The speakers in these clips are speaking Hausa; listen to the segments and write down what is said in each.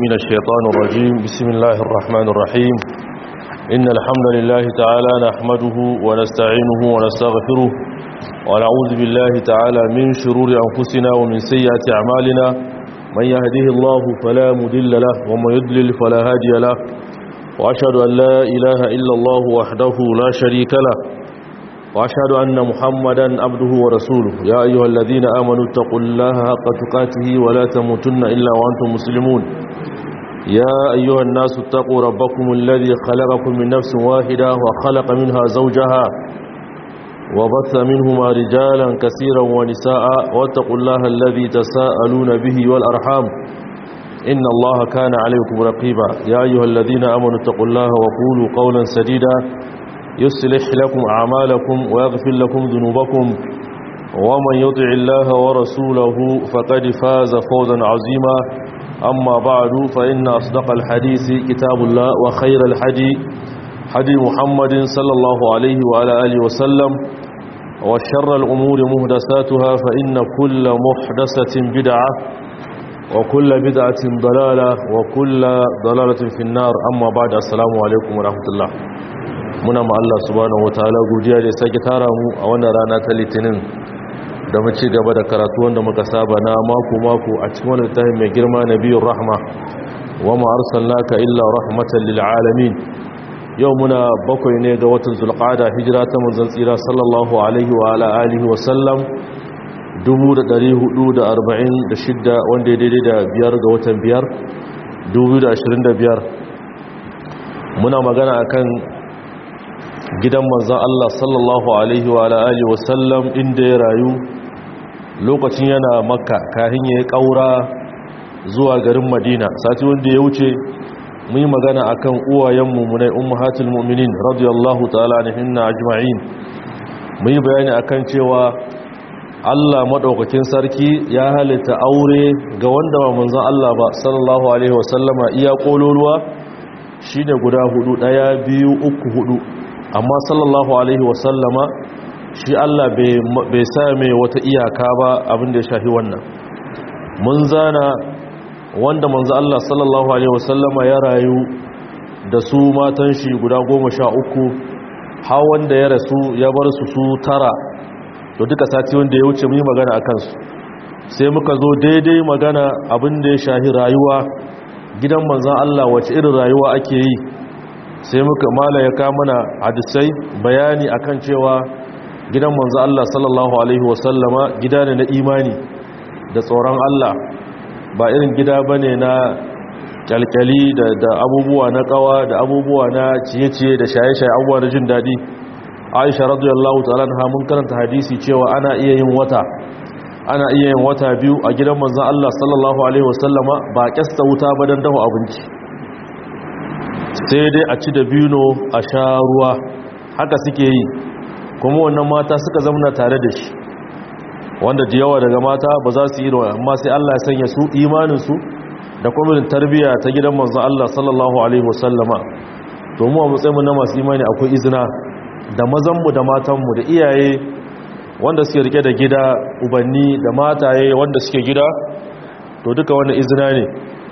من الشيطان الرجيم بسم الله الرحمن الرحيم إن الحمد لله تعالى نحمده ونستعينه ونستغفره ونعوذ بالله تعالى من شرور أنفسنا ومن سيئات أعمالنا من يهده الله فلا مدل له ومن يدلل فلا هادي له وأشهد أن لا إله إلا الله وحده لا شريك له وأشهد أن محمدا عبده ورسوله يا أيها الذين آمنوا اتقوا الله حق تقاته ولا تموتن إلا وأنتم مسلمون يا أيها الناس اتقوا ربكم الذي خلقكم من نفس واحدة وخلق منها زوجها وبث منهما رجالا كثيرا ونساء واتقوا الله الذي تساءلون به والأرحام إن الله كان عليكم رقيبا يا أيها الذين آمنوا اتقوا الله وقولوا قولا سديدا يصلح لكم أعمالكم ويغفر لكم ذنوبكم ومن يطع الله ورسوله فقد فاز فوزا عظيما أما بعد فإن أصدق الحديث كتاب الله وخير الحدي حدي محمد صلى الله عليه وعلى آله وسلم وشر الأمور مهدساتها فإن كل محدثة بدعة وكل بدعة ضلالة وكل ضلالة في النار أما بعد السلام عليكم ورحمة الله muna ma Allah subhanahu wataala godiya da ya sake tara mu a wannan rana ta litinin da mu ci gaba da karatu wanda muka saba na mako mako a cikin wannan littafin mai girma nabiyur rahma wa ma arsalnaka illa rahmatan lil alamin yau muna bakwai ne ga watan zulqa'ada hijira ta manzon tsira sallallahu alaihi wa ala alihi wa sallam 1446 wanda ya daidai da biyar ga watan biyar 2025 muna magana akan gidan manzan Allah sallallahu Alaihi wa Alaihi wasallam inda ya rayu lokacin yana makka kahin ya yi ƙaura zuwa garin madina sati wanda ya wuce mun yi magana a kan uwayenmu munai ummahatul mu'minin radiyallahu ta'ala na hinna ajma'in mun yi bayani akan cewa Allah maɗaukakin sarki ya halitta aure ga wanda ba manzan Allah ba sallallahu Alaihi wasallama iya ƙololuwa shi ne guda hudu ɗaya biyu uku hudu amma sallallahu alaihi wasallama shi Allah bai sa mai wata iyaka ba abin da ya shafi wannan mun zana wanda manzo Allah sallallahu alaihi wasallama ya rayu da su matan shi guda goma sha uku har wanda ya rasu ya bar su su tara to duka sati wanda ya wuce mun yi magana akan su sai muka zo daidai magana abin da ya shafi rayuwa gidan manzon Allah wace irin rayuwa ake yi sai muka mala ya mana hadisai bayani akan cewa gidan manzo Allah sallallahu alaihi wasallama gida ne na imani da tsoron Allah ba irin gida bane na kyalkyali da, da abubuwa na kawa da abubuwa na ciye-ciye da shaye-shaye abubuwa na jin daɗi aisha radiyallahu ta'ala na mun karanta hadisi cewa ana iya yin wata ana iya yin wata biyu a gidan manzon Allah sallallahu alaihi wasallama ba kyasta wuta ba dan dafa abinci sai dai a ci da bino a sha ruwa haka suke yi kuma wannan mata suka zamana tare da shi wanda da yawa daga mata ba za su yi ruwa amma sai Allah ya sanya su imaninsu da kuma tarbiyya ta gidan manzo Allah sallallahu alaihi wasallama to mu a matsayin na masu imani akwai izina da mazanmu da matanmu da iyaye wanda suke rike da gida ubanni da mataye wanda suke gida to duka wannan izina ne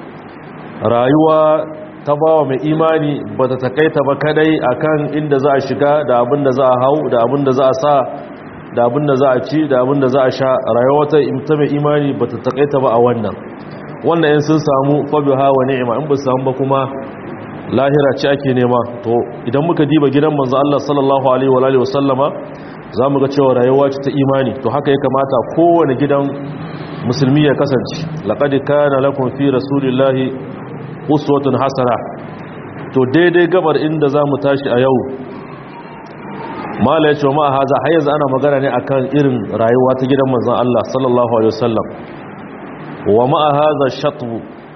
rayuwa ta bawa mai imani ba ta takaita ba kadai akan inda za a shiga da abin da za a hau da abin da za a sa da abin da za a ci da abin da za a sha rayuwa ta mai imani ba ta takaita ba a wannan wannan yin sun samu fabi hawa ni'ima in ba su samu ba kuma lahira ce ake nema to idan muka diba gidan manzo Allah sallallahu alaihi wa alihi wasallama za mu ga cewa rayuwa ce ta imani to haka ya kamata kowane gidan musulmi ya kasance laqad kana lakum fi rasulillahi uswatun hasana to daidai gabar inda za mu tashi a yau mala ya ce wa ma'a haza har yanzu ana magana ne akan irin rayuwa ta gidan manzan Allah sallallahu alaihi wasallam wa ma'a haza shatwu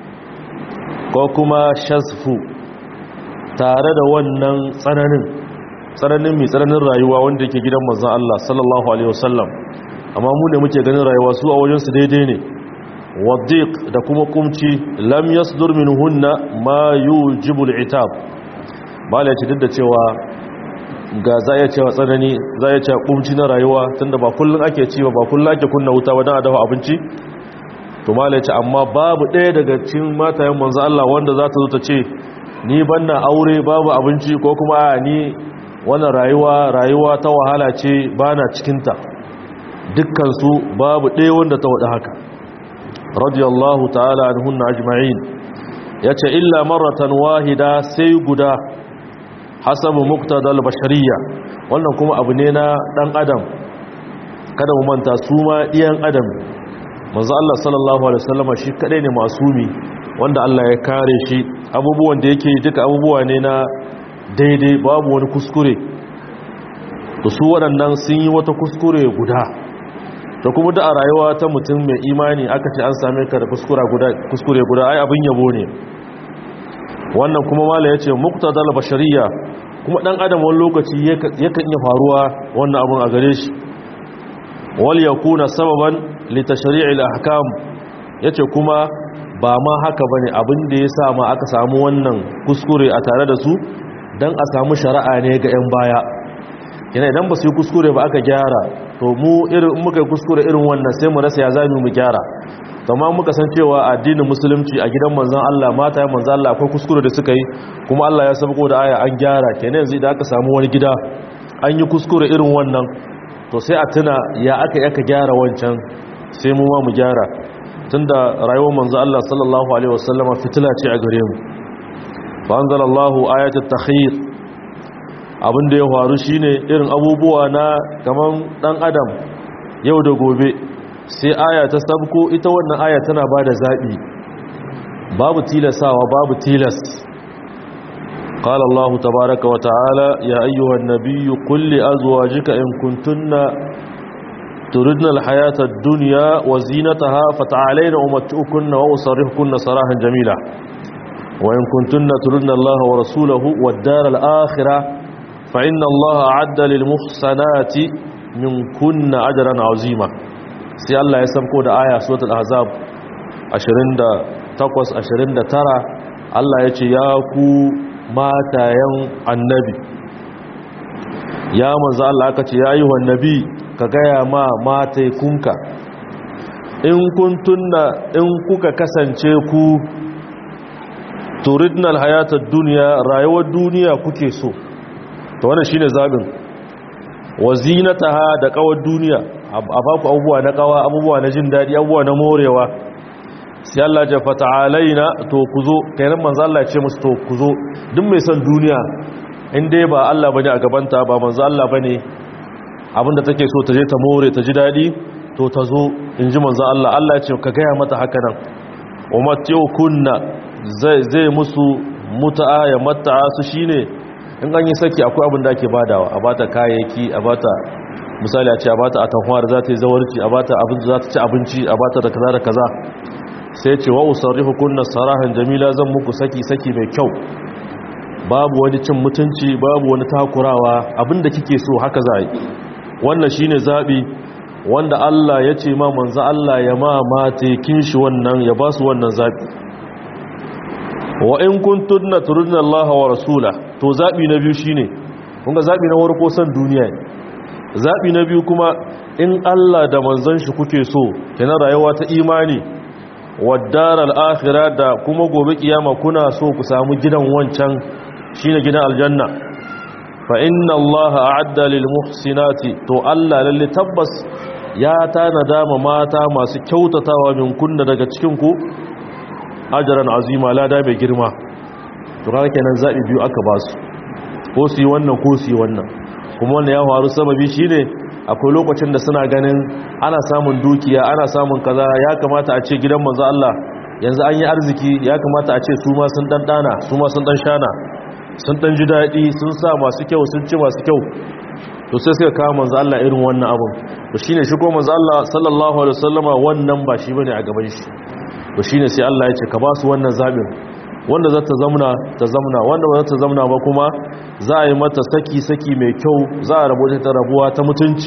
ko kuma shasfu tare da wannan tsananin tsananin mai tsananin rayuwa wanda yake gidan manzan Allah sallallahu alaihi wasallam amma mu ne muke ganin rayuwa su a wajensu daidai ne wadiq da kuma kumci lam yasdur minhunna ma yujibul itab bala ya ce duk da cewa ga za ya cewa tsanani za ya cewa kumci na rayuwa tunda ba kullun ake ci ba kullun ake kunna wuta ba dan a dafa abinci to mala ce amma babu ɗaya daga cikin matayen manzo Allah wanda za ta zo ta ce ni banna aure babu abinci ko kuma a ni wannan rayuwa rayuwa ta wahala ce bana cikinta dukkan su babu ɗaya wanda ta wada haka radiyallahu ta'ala anhunna ajma'in yace illa marratan wahida sai guda hasabu muqtadal bashariyya wannan kuma abu ne na dan adam kada mu manta su ma iyan adam manzo Allah sallallahu alaihi wasallam shi kadai ne masumi wanda Allah ya kare shi abubuwan da yake duka abubuwa ne na daidai babu wani kuskure to su waɗannan sun yi wata kuskure guda to kuma da a rayuwa ta mutum mai imani aka ce an same ka da kuskure guda kuskure guda ai abin yabo ne wannan kuma mala yace muqtadal bashariyya kuma dan adam wani lokaci yakan iya faruwa wannan abun a gare shi wal yakuna sababan li tashri'il ahkam yace kuma ba ma haka bane abin da yasa ma aka samu wannan kuskure a tare da su dan a samu shari'a ne ga yan baya yana idan ba su yi kuskure ba aka gyara to mu irin muka yi kuskure irin wannan sai mu rasa ya zami mu gyara amma muka san cewa addinin musulunci a gidan manzon Allah mata ya manzon Allah akwai kuskure da suka yi kuma Allah ya sabko da aya an gyara kenan yanzu idan aka samu wani gida an yi kuskure irin wannan to sai a tuna ya aka yaka gyara wancan sai mu ma mu gyara tunda rayuwar manzon Allah sallallahu alaihi wasallama fitila ce a gare mu fa anzalallahu ayatul takhir abin da ya faru shine irin abubuwa na kaman dan adam yau da gobe sai aya ta sabko ita wannan aya tana ba da zaɓi babu tilasawa babu tilas قال الله تبارك وتعالى يا أيها النبي قل لأزواجك إن كنتن تردن الحياة الدنيا وزينتها فتعالين أمتئكن وأصرحكن صراحا جميلا وإن كنتن تردن الله ورسوله والدار الآخرة فإن الله أعد للمحسنات من كن أجرا عظيما sai Allah ya sabko da aya suratul ahzab 28 29 Allah ya ce ya ku matayen annabi ya manzo Allah aka ce ya yi wa nabi ka gaya ma matai kunka in kuntunna in kuka kasance ku turidna alhayatad dunya rayuwar duniya kuke so to wannan shine zabin wazinataha da kawar duniya a baku abubuwa na kawa abubuwa na jin daɗi abubuwa na morewa sai Allah ja fata'alaina to ku zo kainan manzo Allah ya ce musu to ku zo duk mai son duniya in dai ba Allah bane a gabanta ba manzo Allah bane abinda take so ta je ta more ta ji daɗi to ta zo in ji manzo Allah Allah ya ce ka gaya mata haka nan ummatu kunna zai zai musu muta'a ya mata'a su shine in an yi saki akwai abin da ake badawa a bata kayayyaki a bata misali a ce a bata atamfa da za ta yi zawarci a bata abin da za ta ci abinci a bata da kaza da kaza sai ce wa usarrihu kunna sarahan jamila zan muku saki saki mai kyau babu wani cin mutunci babu wani takurawa abinda kike so haka za yi wannan shine zabi wanda Allah ya ce ma manzo Allah ya ma mate kin shi wannan ya ba su wannan zabi wa in kuntunna turidna Allah wa rasula to zabi na biyu shine kun ga zabi na farko san duniya ne zabi na biyu kuma in Allah da manzon shi kuke so kenan rayuwa ta imani waddaral akhirah da kuma gobe kiyama kuna so ku samu gidan wancan shine gidan aljanna fa inna allaha a'adda lil muhsinati to Allah lalle tabbas ya tanada ma mata masu kyautatawa min kunna daga cikin ku ajran azima lada mai girma to kaga kenan zabi biyu aka ba su ko su yi wannan ko su yi wannan kuma wannan ya faru sababi shine akwai lokacin da suna ganin ana samun dukiya ana samun kaza ya kamata a ce gidan manzo Allah yanzu an yi arziki ya kamata a ce su ma sun dan dana su ma sun dan shana sun dan ji dadi sun sa masu kyau sun ci masu kyau to sai suka kawo manzo Allah irin wannan abun to shine shi ko manzo Allah sallallahu alaihi wasallama wannan ba shi bane a gaban shi to shine sai Allah ya ce ka ba su wannan zabin wanda za ta zamna ta zamna wanda ba za ta zamna ba kuma za a yi mata saki-saki mai kyau za a rabu ta rabuwa ta mutunci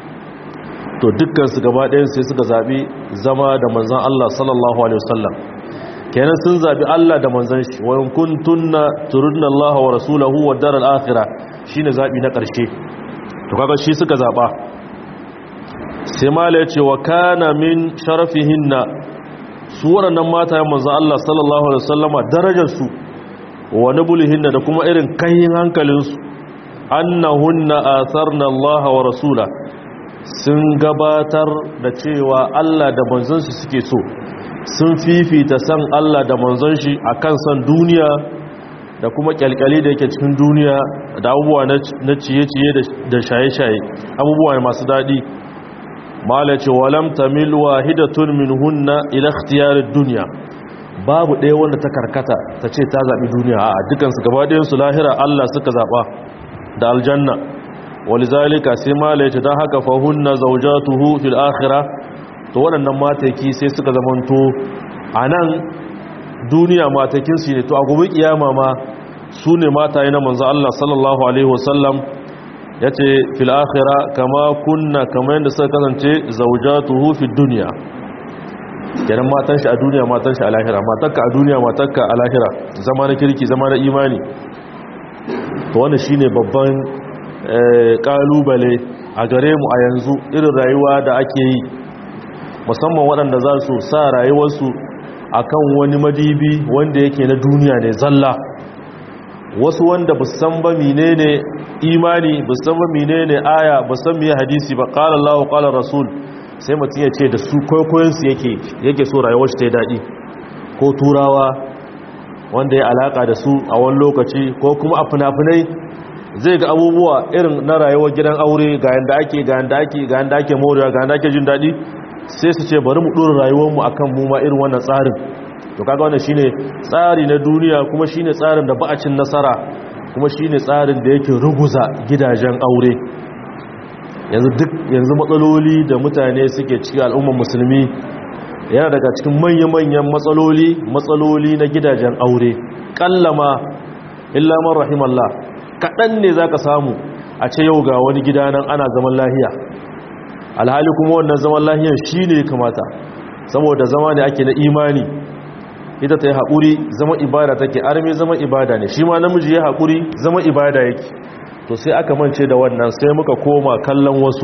to dukkansu gaba ɗayan sai suka zaɓi zama da manzan Allah sallallahu Alaihi wasallam kenan sun zaɓi Allah da manzan shi wa kuntunna turudna Allah wa rasulahu wa daral akhirah shine zaɓi na ƙarshe to kaga shi suka zaɓa sai mala ya ce wa kana min sharafihinna su waɗannan matayen manzan Allah sallallahu alaihi wasallama darajarsu wa nabulihinna da kuma irin kayin hankalinsu annahunna atharna Allah wa rasula sun gabatar da cewa Allah da manzansu suke so sun fifita san Allah da manzon shi akan san duniya da kuma kyalkyali da yake cikin duniya da abubuwa na ciye-ciye da shaye-shaye abubuwa masu daɗi mala ce walam tamil wahidatun minhunna ila ikhtiyarid dunya babu ɗaya wanda ta karkata ta ce ta zaɓi duniya a dukansu gaba ɗayansu lahira Allah suka zaɓa da aljanna walizalika sai mala ce don haka fahunna zaujatuhu fil akhirah to waɗannan mataki sai suka zamanto a nan duniya matakinsu ne to a gobe kiyama ma su ne mataye na manzo Allah sallallahu alaihi wasallam ya ce fil akhira kama kunna kama yadda suka kasance zaujatuhu fi duniya kenan matan shi a duniya matan shi a lahira matakka a duniya matakka a lahira zama na kirki zama na imani to wannan shine babban kalubale a gare mu a yanzu irin rayuwa da ake yi musamman waɗanda za su sa rayuwarsu akan wani madibi wanda yake na duniya ne zalla wasu wanda ba san ba menene imani ba san ba menene aya ba san meye hadisi ba qala Allahu qala Rasul sai mutum ya ce da su koyoyin su yake yake so rayuwar shi ta yi dadi ko turawa wanda ya alaka da su a wani lokaci ko kuma a funafunai zai ga abubuwa irin na rayuwar gidan aure ga yanda ake ga yanda ake ga yanda ake morewa ga yanda ake jin dadi sai su ce bari mu dora rayuwarmu akan mu ma irin wannan tsarin to kaga wannan shine tsari na duniya kuma shine tsarin da ba a cin nasara kuma shine tsarin da yake ruguza gidajen aure yanzu duk yanzu matsaloli da mutane suke ciki al'ummar musulmi yana daga cikin manya-manyan matsaloli matsaloli na gidajen aure kallama illa man rahimallah kaɗan ne zaka samu a ce yau ga wani gida nan ana zaman lahiya alhali kuma wannan zaman lahiyar shi ne kamata saboda zama ne ake na imani ita ta yi haƙuri zama ibada take armi zama ibada ne shi ma namiji ya haƙuri zama ibada yake to sai aka mance da wannan sai muka koma kallon wasu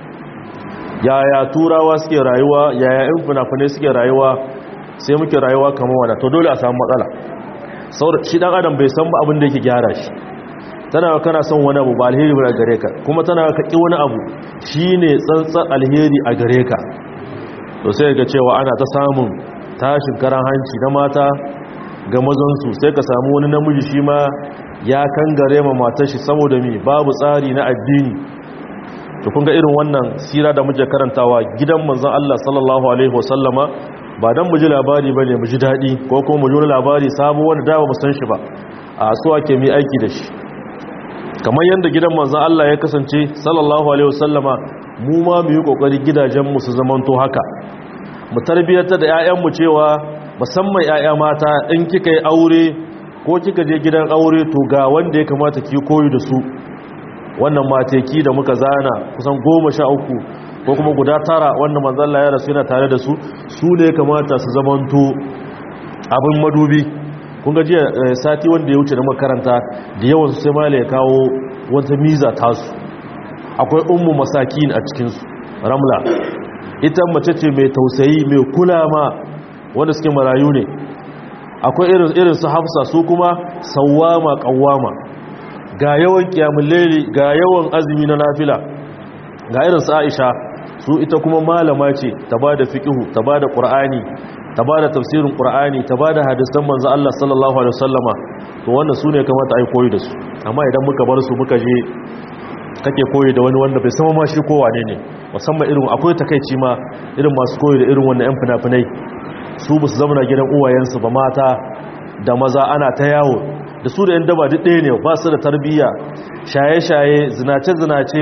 yaya turawa suke rayuwa yaya yan fina-finai suke rayuwa sai muke rayuwa kamar wadda to dole a samu matsala saboda shi dan adam bai san ba abin da yake gyara shi tana kana son wani abu ba alheri ba gare ka kuma tana ka ki wani abu shine tsantsan alheri a gare ka to sai ga cewa ana ta samun tashin karan hanci na mata ga mazansu sai ka samu wani namiji shi ma ya kangare ma matar shi saboda mi babu tsari na addini to kun ga irin wannan sira da muke karantawa gidan manzon Allah sallallahu alaihi wasallama ba dan mu ji labari bane mu ji dadi ko kuma mu ji wani labari sabo wanda da ba mu san shi ba a so ake mi aiki da shi kamar yadda gidan manzan Allah ya kasance sallallahu alaihi wasallama mu ma mu yi kokari gidajenmu su zamanto haka mu tarbiyyata da 'ya'yanmu cewa musamman 'ya'ya mata in kika yi aure ko kika je gidan aure to ga wanda ya kamata ki koyi da su wannan mateki da muka zana kusan goma sha uku ko kuma guda tara wanda manzan Allah ya rasu yana tare da su su ne kamata su zamanto abin madubi kun ga jiya sati wanda ya wuce na makaranta da yawan sai mala ya kawo wata miza tasu akwai ummu masakin a cikinsu ramla ita mace ce mai tausayi mai kula ma wanda suke marayu ne akwai irin irin su hafsa su kuma sawama kawama ga yawan kiyamun laili ga yawan azumi na nafila ga irin su aisha su ita kuma malama ce ta bada fiqhu ta bada qur'ani ta ba da tafsirin ƙura'ani ta ba da hadisan manzo Allah sallallahu Alaihi wasallama to wannan su ne kamata a yi koyi da su amma idan muka bar su muka je kake koyi da wani wanda bai sama ma shi kowa ne ne musamman irin akwai takaici ma irin masu koyi da irin wannan 'yan fina-finai su ba su zama gidan uwayensu ba mata da maza ana ta yawo da su da 'yan daba duk ɗaya ne ba su da tarbiyya shaye-shaye zinace-zinace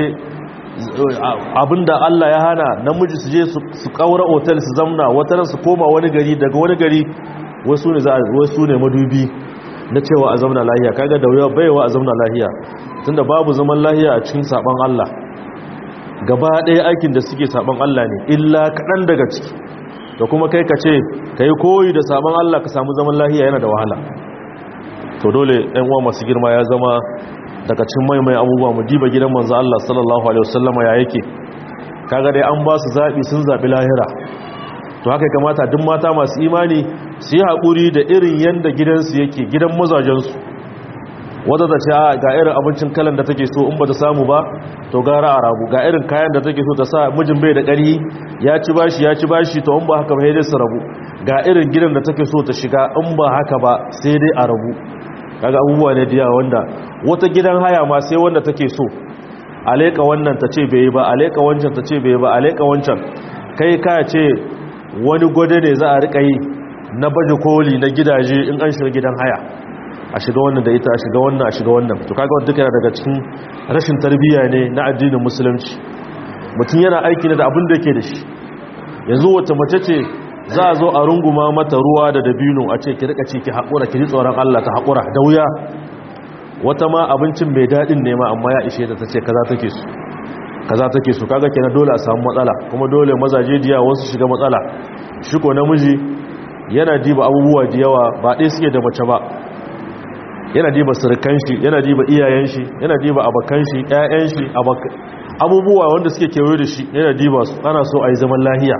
abinda Allah ya hana namiji su je su kaura otal su zamna wataran su koma wani gari daga wani gari wasu ne wasu ne madubi na cewa a zamna lahiya kaga da wuya baiwa a zamna lahiya tunda babu zaman lahiya a cikin saban Allah gaba ɗaya aikin da suke saban Allah ne illa kaɗan daga ciki da kuma kai ka ce ka yi koyi da saban Allah ka samu zaman lahiya yana da wahala to dole ɗan uwa masu girma ya zama daga cikin maimai abubuwa mu diba gidan manzo Allah sallallahu alaihi wasallama ya yake kaga dai an ba su zabi sun zabi lahira to haka kamata duk mata masu imani su yi haƙuri da irin yadda gidansu yake gidan mazajensu wadda ta ce ga irin abincin kalan da take so in ba ta samu ba to gara a rabu ga irin kayan da take so ta sa mijin bai da ƙarhi ya ci bashi ya ci bashi to in ba haka ba sai dai su rabu ga irin gidan da take so ta shiga in ba haka ba sai dai a rabu kaga abubuwa ne da yawa wanda wata gidan haya ma sai wanda take so aleka wannan ta ce bai yi ba aleka wancan ta ce bai yi ba aleka wancan kai ka ce wani gwade ne za a rika yi na baje koli na gidaje in an shiga gidan haya a shiga wannan da ita a shiga wannan a shiga wannan to kaga wanda yana daga cikin rashin tarbiyya ne na addinin musulunci mutum yana aiki da abin da yake da shi yanzu wata mace ce za a zo a runguma mata ruwa da dabino a ce ki rika ci ki haƙura ki ji tsoron Allah ta haƙura da wuya wata ma abincin mai daɗin ne ma amma ya ishe ta ta ce kaza take su kaza take su kaga kenan dole a samu matsala kuma dole mazaje diya wasu shiga matsala shi ko namiji yana diba abubuwa da yawa ba ɗaya suke da mace ba yana diba surukan shi yana diba iyayen shi yana diba abakan shi ƴaƴan shi abubuwa wanda suke kewaye da shi yana diba su ana so a yi zaman lahiya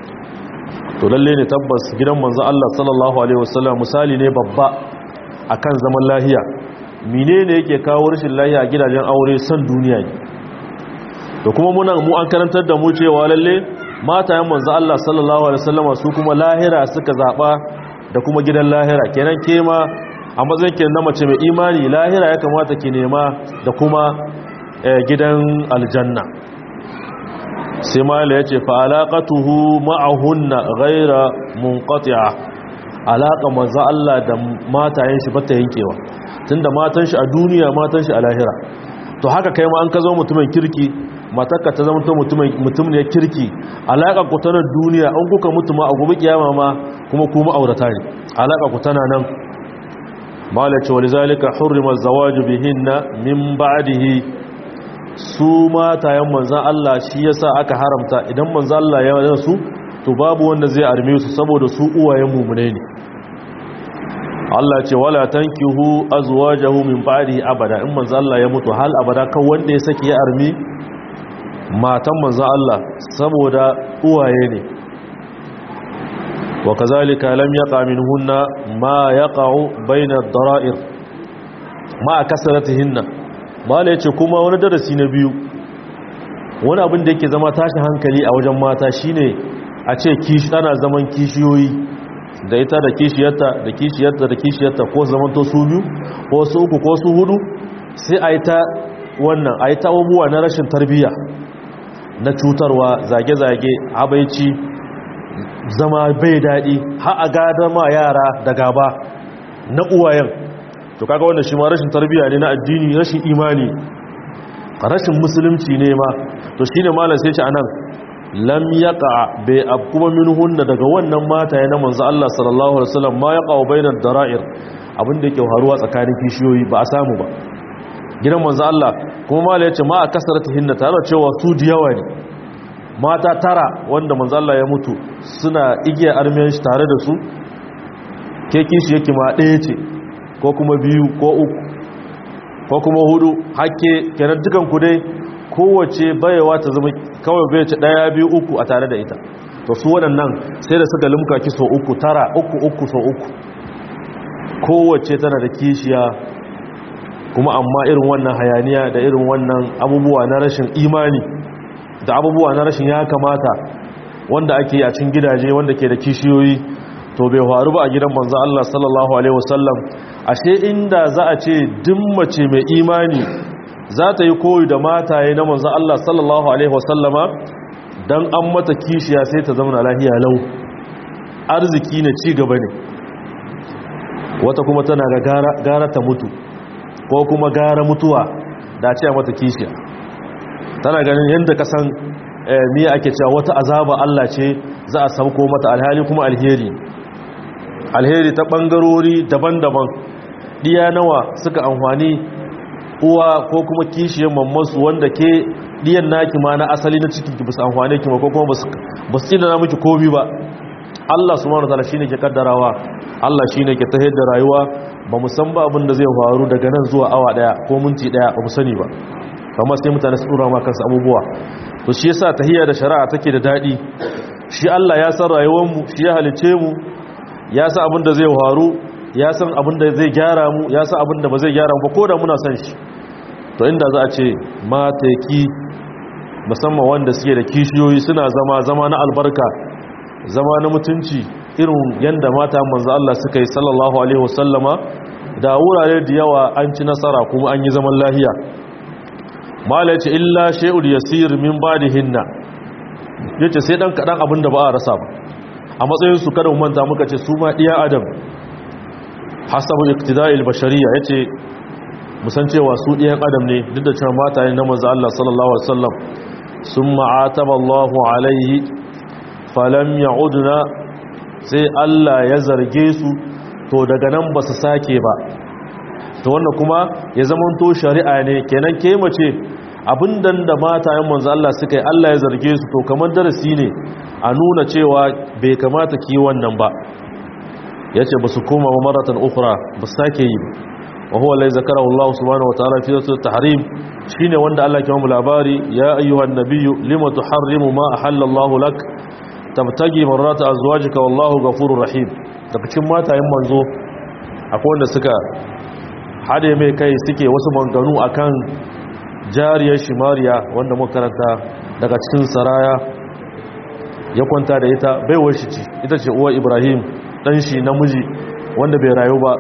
to lalle ne tabbas gidan manzo Allah sallallahu alaihi wasallam misali ne babba akan zaman lahiya menene yake kawo rashin lahiya a gidajen aure son duniya ne to kuma muna mu an karantar da mu cewa lalle matayen manzo Allah sallallahu alaihi wasallam su kuma lahira suka zaba da kuma gidan lahira kenan kema a matsayin ke na mace mai imani lahira ya kamata ki nema da kuma gidan aljanna sai mala ya ce fa'alaƙatuhu ma'ahunna gaira munƙati'a alaƙa manzo Allah da matayen shi bata yankewa tun da matan shi a duniya matan shi a lahira to haka kai ma an ka zo mutumin kirki matakka ta zama mutum ne kirki alaƙa ku tana duniya an kuka mutu ma a gobe kiyama ma kuma kuma aurata ne alaƙa ku tana nan mala ce walizalika hurrima zawaju bihinna min ba'dihi su matayen manzan Allah shi yasa aka haramta idan manzan Allah ya yana su to babu wanda zai arme su saboda su uwayen mumune ne Allah ce wala tankihu azwajahu min ba'dihi abada in manzan Allah ya mutu hal abada kan wanda ya saki ya armi matan manzan Allah saboda uwaye ne wa kazalika lam yaqa minhunna ma yaqa'u bayna ad-dara'ir ma kasratihinna mala yace kuma wani darasi na biyu wani abin da yake zama tashin hankali a wajen mata shine a ce kishi ana zaman kishiyoyi da ita da kishiyarta da kishiyarta da kishiyarta ko zaman to su biyu ko su uku ko su hudu sai a yi ta wannan a yi ta abubuwa na rashin tarbiyya na cutarwa zage-zage habaici zama bai daɗi har a gada ma yara da gaba na uwayen to kaga wannan shi ma rashin tarbiyya ne na addini rashin imani rashin musulunci ne ma to shine malam sai ce anan lam yaqa bi abkuba minhunna daga wannan mata na manzo Allah sallallahu alaihi wasallam ma yaqa bainar dara'ir abinda yake haruwa tsakanin kishiyoyi ba a samu ba gidan manzo Allah kuma malam yace ma akasaratihinna tare da cewa su diyawa ne mata tara wanda manzo Allah ya mutu suna igiyar armiyan shi tare da su ke kishi yake ma ɗaya ce ko kuma biyu ko uku ko kuma hudu hakke kenan dukan ku dai kowace bayewa ta zama kawai bai ce daya biyu uku a tare da ita to su waɗannan sai da suka limka ki so uku tara uku uku so uku kowace tana da kishiya kuma amma irin wannan hayaniya da irin wannan abubuwa na rashin imani da abubuwa na rashin ya kamata wanda ake a cikin gidaje wanda ke da kishiyoyi to bai faru ba a gidan manzo Allah sallallahu alaihi wasallam ashe inda za a ce duk mace mai imani za ta yi koyi da mataye na manzo Allah sallallahu alaihi wasallama dan an mata kishiya sai ta zama lafiya lau arziki ne ci gaba ne wata kuma tana ga gara, gara ta mutu ko kuma gara mutuwa da ce mata kishiya tana ganin yadda ka san miya ake cewa wata azaba Allah ce za a sauko mata alhali kuma alheri alheri ta ɓangarori daban-daban ɗiya nawa suka amfani uwa ko kuma kishiyar mammasu wanda ke ɗiyan naki ma na asali na cikin ki basu amfani ki ma ko kuma basu tsina na miki komi ba Allah subhanahu wataala shine ke kaddarawa Allah shine ke tahiyar da rayuwa ba mu san ba abin da zai faru daga nan zuwa awa daya ko minti daya ba mu sani ba kamar sai mutane su dora ma kansu abubuwa to shi yasa tahiyya da shari'a take da dadi shi Allah ya san rayuwarmu shi ya halice mu ya san abin da zai faru ya san abin da zai gyara mu ya san abin da ba zai gyara mu ba ko da muna san shi to inda za a ce mataki musamman wanda suke da kishiyoyi suna zama zama na albarka zama na mutunci irin yanda mata manzo Allah suka yi sallallahu alaihi wasallama da wurare da yawa an ci nasara kuma an yi zaman lahiya mala yace illa shay'ul yasir min ba'dihinna yace sai dan kadan abin da ba a rasa ba a matsayin su kada mu manta muka ce su ma iya adam hasabu iktida'il bashariyya yace musan cewa su ɗiyan adam ne duk da cewa mataye na manzo Allah sallallahu alaihi wasallam summa ataba Allahu alaihi falam ya'udna sai Allah ya zarge su to daga nan ba su sake ba to wannan kuma ya zamanto shari'a ne kenan ke mace abinda da matayen manzo Allah suka yi Allah ya zarge su to kamar darasi ne a nuna cewa bai kamata ki wannan ba yace ba su koma maratan ukhra ba sake yi ba وهو الذي ذكره الله سبحانه وتعالى في سورة التحريم شيني وند الله كما لاباري يا أيها النبي لما تحرم ما أحل الله لك تبتغي مرات أزواجك والله غفور رحيم daga cikin matayen manzo akwai wanda suka hade mai kai suke wasu manganu akan jariyar shimariya wanda muka karanta daga cikin saraya ya kwanta da ita baiwar shi ce ita ce uwar ibrahim dan shi namiji wanda bai rayu ba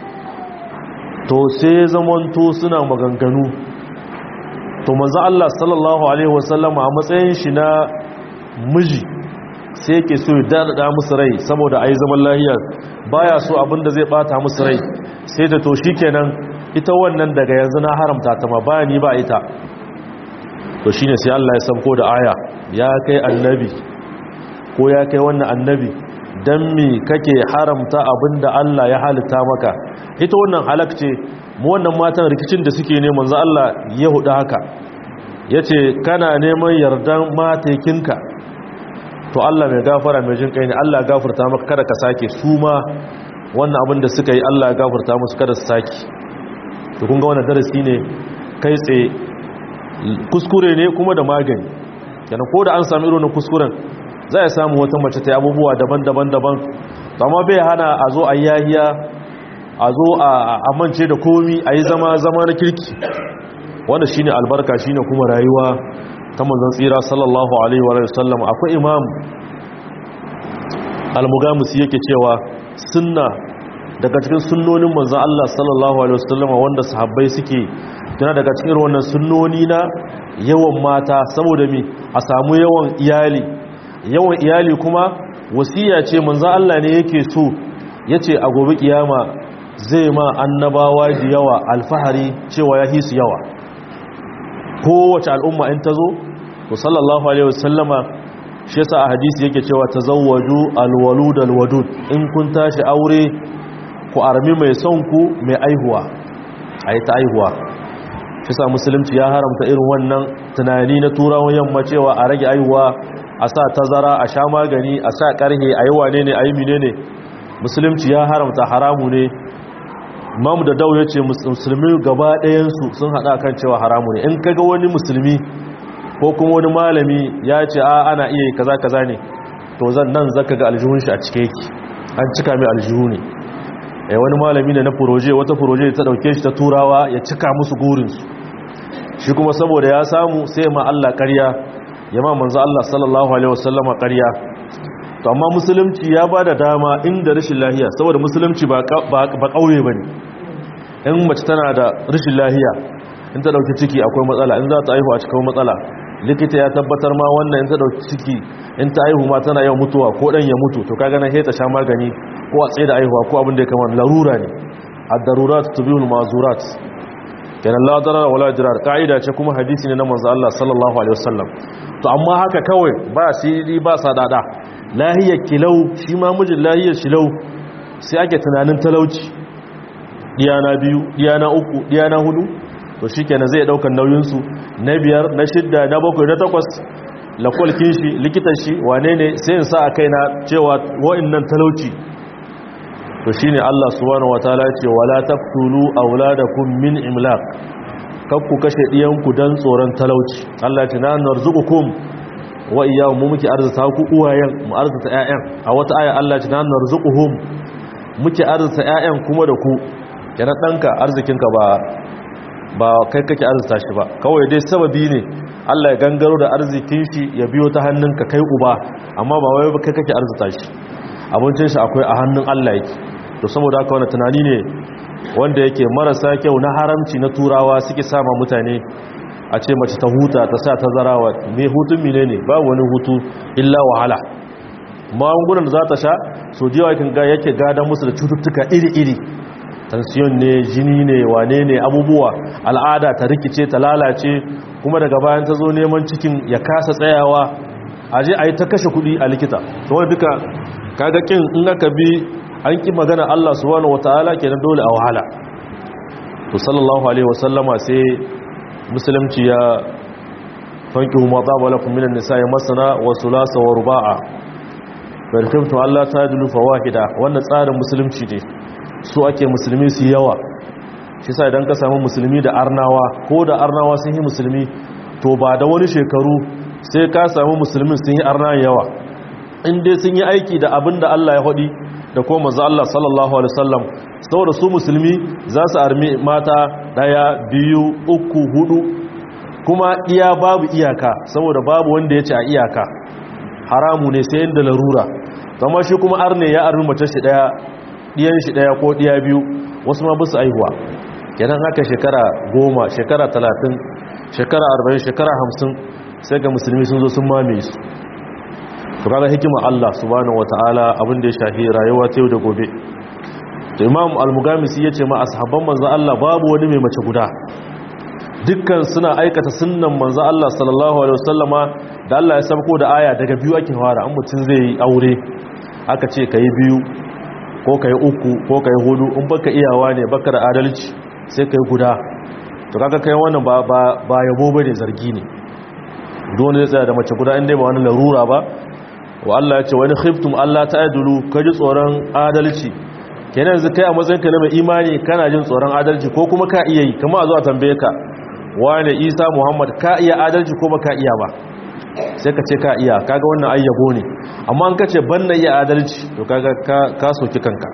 to sai zamanto suna maganganu to manzo Allah sallallahu alaihi wasallama a matsayin shi na miji sai yake so ya dada musu rai saboda ai zaman lahiya baya so abinda zai bata musu rai sai da to shikenan ita wannan daga yanzu na haramta ta ma baya ni ba ita to shine sai Allah ya sauko da aya ya kai annabi ko ya kai wannan annabi dan me kake haramta abinda Allah ya halitta maka ita wannan halakce mu wannan matan rikicin da suke ne manzo Allah ya hudu haka yace kana neman yardan matekinka to Allah mai gafara mai jin kai ne Allah ya gafarta maka kada ka sake su ma wannan abin da suka yi Allah ya gafarta musu kada su sake to kun ga wannan darasi ne kai tsaye kuskure ne kuma da magani yana ko da an sami irin kuskuren za a samu wata mace ta yi abubuwa daban-daban daban amma bai hana a zo a yahiya a zo a amince da komi a yi zama zama na kirki wanda shine albarka shine kuma rayuwa ta manzon tsira sallallahu alaihi wa sallam akwai imam al-mugamis yake cewa sunna daga cikin sunnonin manzon Allah sallallahu alaihi wa sallam wanda sahabbai suke tana daga cikin wannan sunnoni na yawan mata saboda mi a samu yawan iyali yawan iyali kuma wasiya ce manzon Allah ne yake so yace a gobe kiyama zai ma annabawa da yawa alfahari cewa ya hisu yawa kowace al'umma in ta zo to sallallahu alaihi wasallama shi yasa a hadisi yake cewa tazawwaju alwalud alwadud in kun tashi aure ku armi mai son ku mai aihuwa ayi ta aihuwa shi yasa musulunci ya haramta irin wannan tunani na turawan yamma cewa a rage aihuwa a sa tazara a sha magani a sa karhe ayi wane ne ayi menene musulunci ya haramta haramu ne imamu da dau ya ce musulmi gaba ɗayansu sun haɗa kan cewa haramu ne in kaga wani musulmi ko kuma wani malami ya ce a ana iya kaza kaza ne to zan nan zaka ga aljihun shi a cike yake an cika mai aljihu ne eh wani malami ne na furoje wata furoje ta dauke shi ta turawa ya cika musu gurinsu shi kuma saboda ya samu sai ma Allah ƙarya ya ma manzo Allah sallallahu alaihi wasallama ƙarya to amma musulunci ya ba da dama inda rashin lahiya saboda musulunci ba ƙauye ba ne in mace tana da rashin lahiya in ta ɗauki ciki akwai matsala in za ta aihu a cikin matsala likita ya tabbatar ma wannan in ta ɗauki ciki in ta aihu ma tana yau mutuwa ko ɗan ya mutu to kaga na heta sha magani ko a tsaye da aihuwa ko abin da ya kama larura ne a darurat tubihul mazurat kenan la darar wala dirar ka'ida ce kuma hadisi ne na manzo Allah sallallahu alaihi wasallam to amma haka kawai ba sirri ba sadada lahiyar kilau shi ma mijin lahiyar shilau sai ake tunanin talauci diyana biyu diyana uku diyana hudu to shi kenan zai daukan nauyinsu na biyar na shidda na bakwai na takwas lakwalkin shi likitan shi wane ne sai in sa a kaina cewa wa'annan talauci to shine Allah subhanahu wataala ce wala taqtulu auladakum min imlaq kakku kashe diyanku dan tsoron talauci Allah ta nan narzuqukum wa iyyahu mu muke arzuta ku uwayen mu arzuta ƴaƴan a wata aya Allah ce nan narzuquhum muke arzuta ƴaƴan kuma da ku yana danka arzikinka ba ba kai kake arzuta shi ba kawai dai sababi ne Allah ya gangaro da arzikin shi ya biyo ta hannunka kai uba amma ba wai kai kake arzuta shi abincin shi akwai a hannun Allah yake to saboda haka wannan tunani ne wanda yake marasa kyau na haramci na turawa suke sama mutane a ce mace ta huta ta sa ta zarawa me hutun mine ne ba wani hutu illa wahala magungunan da za ta sha so jiwa yakin ga yake gada musu da cututtuka iri-iri tansiyon ne jini ne wane ne abubuwa al'ada ta rikice ta lalace kuma daga bayan ta zo neman cikin ya kasa tsayawa a je a yi ta kashe kudi a likita to wani duka kaga kin in aka bi an ki magana Allah subhanahu wataala kenan dole a wahala to sallallahu alaihi wasallama sai musulunci ya fanki ma tsaba lakum minan nisa'i masana wa sulasa wa ruba'a fa khiftu alla tadlu fawahida wannan tsarin musulunci ne su ake musulmi su yawa shi sa idan ka samu musulmi da arnawa ko da arnawa sun yi musulmi to ba da wani shekaru sai ka samu musulmin sun yi arnawa yawa in dai sun yi aiki da abin da Allah ya hadi da kuma manzo Allah sallallahu alaihi wasallam saboda su musulmi za su armi mata daya biyu uku hudu kuma iya babu iyaka saboda babu wanda ya ce a iyaka haramu ne sai inda larura amma shi kuma arne ya armi mace shi daya diyan shi daya ko diya biyu wasu ma bisu aihuwa kenan haka shekara goma shekara talatin shekara arba'in shekara hamsin sai ga musulmi sun zo sun mame su to kaga hikima Allah subhanahu wataala abin da ya shafi rayuwa ta yau da gobe to imam al-mugamisi yace ma ashabban manzo Allah babu wani mai mace guda dukkan suna aikata sunnan manzo Allah sallallahu alaihi wasallama da Allah ya sabko da aya daga biyu ake fara an mutun zai yi aure aka ce kai biyu ko kai uku ko kai hudu in baka iyawa ne baka da adalci sai kai guda to kaga kai wannan ba ba ba yabo bane zargi ne dole zai tsaya da mace guda inda ba wani larura ba wa Allah ya ce wani khiftum Allah ta'adulu kaji tsoron adalci kenan yanzu kai a matsayinka na mai imani kana jin tsoron adalci ko kuma ka iya yi kama a zuwa tambaye ka wane isa muhammad ka iya adalci ko ba ka iya ba sai ka ce ka iya kaga wannan ayyabo ne amma an kace ban na iya adalci to kaga ka soki kanka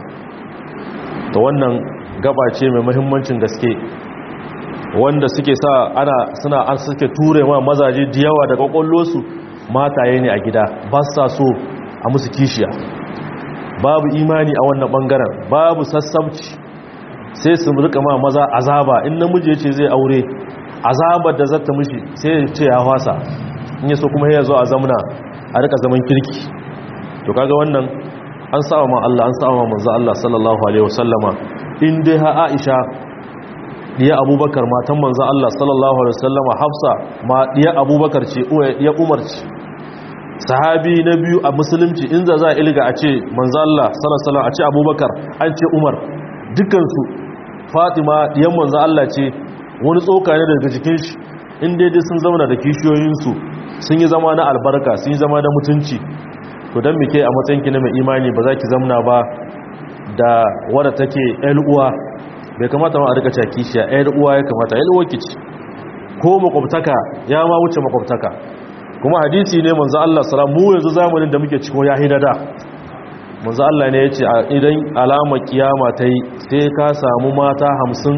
to wannan gaba ce mai muhimmancin gaske wanda suke sa ana suna an suke ture ma mazaje da yawa daga kwallosu mataye ne a gida ba sa so a musu kishiya babu imani a wannan bangaren babu sassabci sai su rika ma maza azaba in namiji yace zai aure azabar da zata mishi sai ya ce ya fasa in yaso kuma ya zo a zamna a rika zaman kirki to kaga wannan an sawa ma Allah an sawa manzo Allah sallallahu alaihi wasallama in dai ha Aisha diya Abubakar matan manzo Allah sallallahu alaihi wasallama Hafsa ma diya Abubakar ce ya Umar ce sahabi na biyu a musulunci in za za ilga a ce manzo Allah sallallahu a ce Abubakar an ce Umar dukansu Fatima diyan manzo Allah ce wani tsoka ne daga jikin shi in daidai sun zama da kishiyoyinsu sun yi zama na albarka sun yi zama na mutunci to don muke a matsayinki na mai imani ba za ki zamna ba da wadda take uwa bai kamata ma a rika kishiya uwa ya kamata uwa ki ci ko makwabtaka ya ma wuce makwabtaka kuma hadisi ne manzo Allah sallam mu yanzu zamanin da muke cikin ya hidada manzo Allah ne yace idan alama kiyama ta yi sai ka samu mata hamsin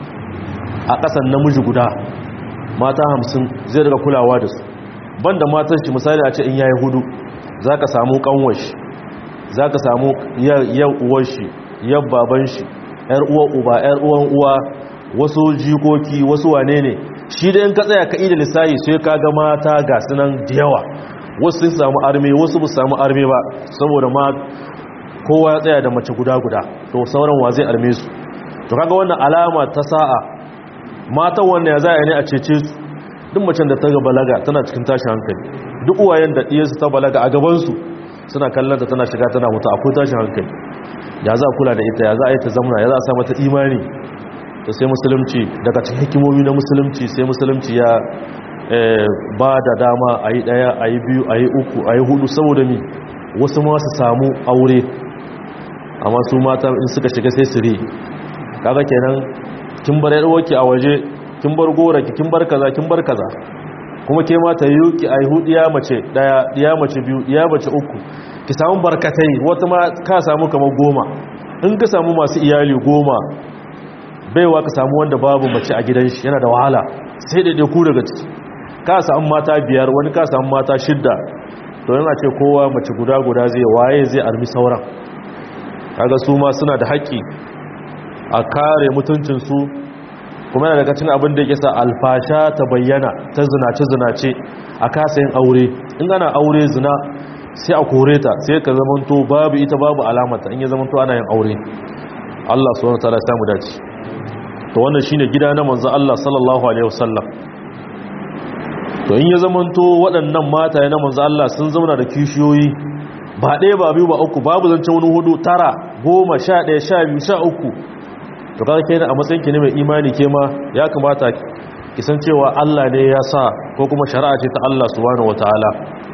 a ƙasan namiji guda mata hamsin zai daga kulawa da su banda matan shi misali a ce in yayi hudu za ka samu kanwashi za ka samu yan uwar shi yan baban shi yar uwan uba yar uwan uwa wasu jikoki wasu wane ne shi da in ka tsaya ka ida lissahi sai ka ga mata ga sunan da yawa wasu sun samu arme wasu ba samu arme ba saboda ma kowa ya tsaya da mace guda guda to sauran wa zai arme su to kaga wannan alama ta sa'a matan wanda ya za a ne a cece su duk macen da ta ga balaga tana cikin tashi hankali duk uwayen da ɗiyarsu ta balaga a gabansu suna kallon ta tana shiga tana mutu akwai tashi hankali ya za a kula da ita ya za a yi ta zamna ya za a sa mata imani da sai musulunci daga cikin hikimomi na musulunci sai musulunci ya ba da dama a yi ɗaya a yi biyu a yi uku a yi hudu saboda mi wasu ma su samu aure amma su mata in suka shiga sai su ri kaga kenan kin bar yarwarki a waje kin bar goraki kin bar kaza kin bar kaza kuma ke mata yi ki aihu diya mace daya diya mace biyu diya mace uku ki samu barkatai wata ma ka samu kamar goma in ka samu masu iyali goma baiwa ka samu wanda babu mace a gidan shi yana da wahala sai daidai ku daga ciki ka samu mata biyar wani ka samu mata shidda to yana ce kowa mace guda guda zai waye zai armi sauran kaga su ma suna da haƙƙi a kare mutuncinsu kuma yana daga cikin abin da yake sa alfasha ta bayyana ta zinace zinace a kasa yin aure in ana aure zina sai a kore ta sai ka zamanto babu ita babu alamata in ya zamanto ana yin aure Allah subhanahu wataala ya samu dace to wannan shine gida na manzo Allah sallallahu alaihi wasallam to in ya zamanto waɗannan mata na manzo Allah sun zauna da kishiyoyi ba ɗaya ba biyu ba uku babu zance wani hudu tara goma sha ɗaya sha biyu sha uku to kaga kenan a matsayin ki ne mai imani ke ma ya kamata ki san cewa Allah ne ya sa ko kuma shari'a ce ta Allah subhanahu wataala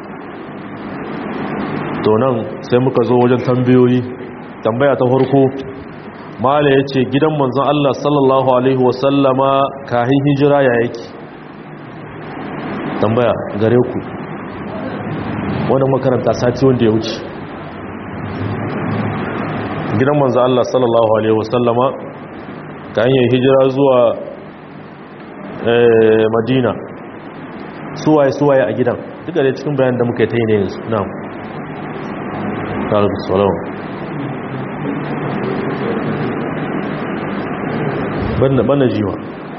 to nan sai muka zo wajen tambayoyi tambaya ta farko mala yace gidan manzon Allah sallallahu alaihi wasallama kahin hijira ya yake tambaya gare ku wannan makaranta sati wanda ya wuce gidan manzon Allah sallallahu alaihi wasallama ka hanyar hijira zuwa madina suwaye suwaye a gidan duka da cikin bayan da muka yi ta yi ne yanzu na ƙarfi tsoron banda jiwa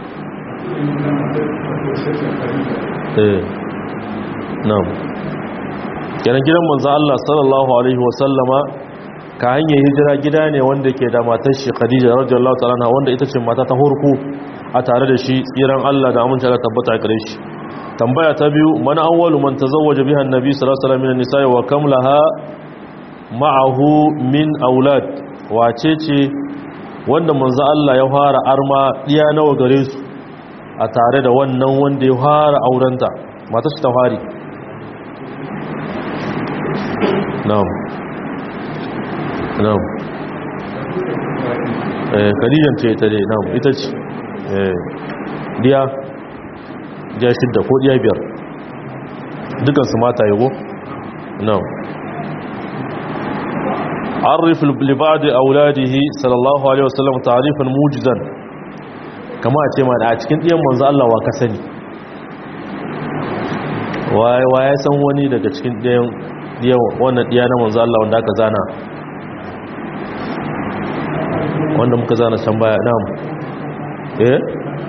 eh na kenan gidan manzan Allah sallallahu Alaihi wasallama ka hanyar hijira gida ne wanda ke da matar shi khadija radiyallahu ta'ala wanda ita ce mata ta hurku a tare da shi tsiran Allah da amince Allah tabbata gare shi tambaya ta biyu man awwalu man tazawwaja biha annabi sallallahu alaihi wasallam min an-nisa'i wa kam laha ma'ahu min aulad wace ce wanda manzo Allah ya fara arma diya nawa gare su a tare da wannan wanda ya fara aurenta matar shi ta fari na'am na'am eh kadijan ce ta dai na'am ita ce eh diya diya shidda ko diya biyar dukan su mata yago na'am عرف لبعض أولاده صلى الله عليه وسلم تعريفا موجزا كما أتما a cikin ɗiyan manzo Allah wa ka sani wa ya san wani daga cikin ɗiyan wannan ɗiya na manzo Allah wanda aka zana wanda muka zana can baya nam eh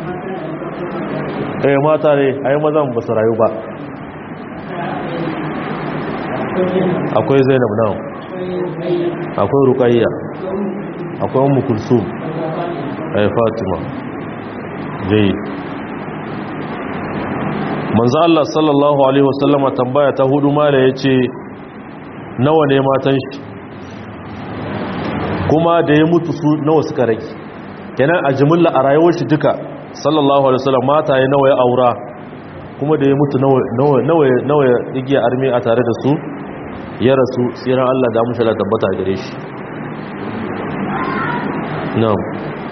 eh mata ne ai mazan ba su rayu ba akwai zainab nam akwai rukayya akwai ummu kulsum ay fatima jayi manzo Allah sallallahu alaihi wasallama tambaya ta hudu mala yace nawa ne matan shi kuma da ya mutu su nawa suka rage kenan a jimilla a rayuwar shi duka sallallahu alaihi wasallam mata ya nawa ya aura kuma da ya mutu nawa nawa nawa ya igiya armi a tare da su ya rasu tsiran Allah da mushala tabbata gare shi na'am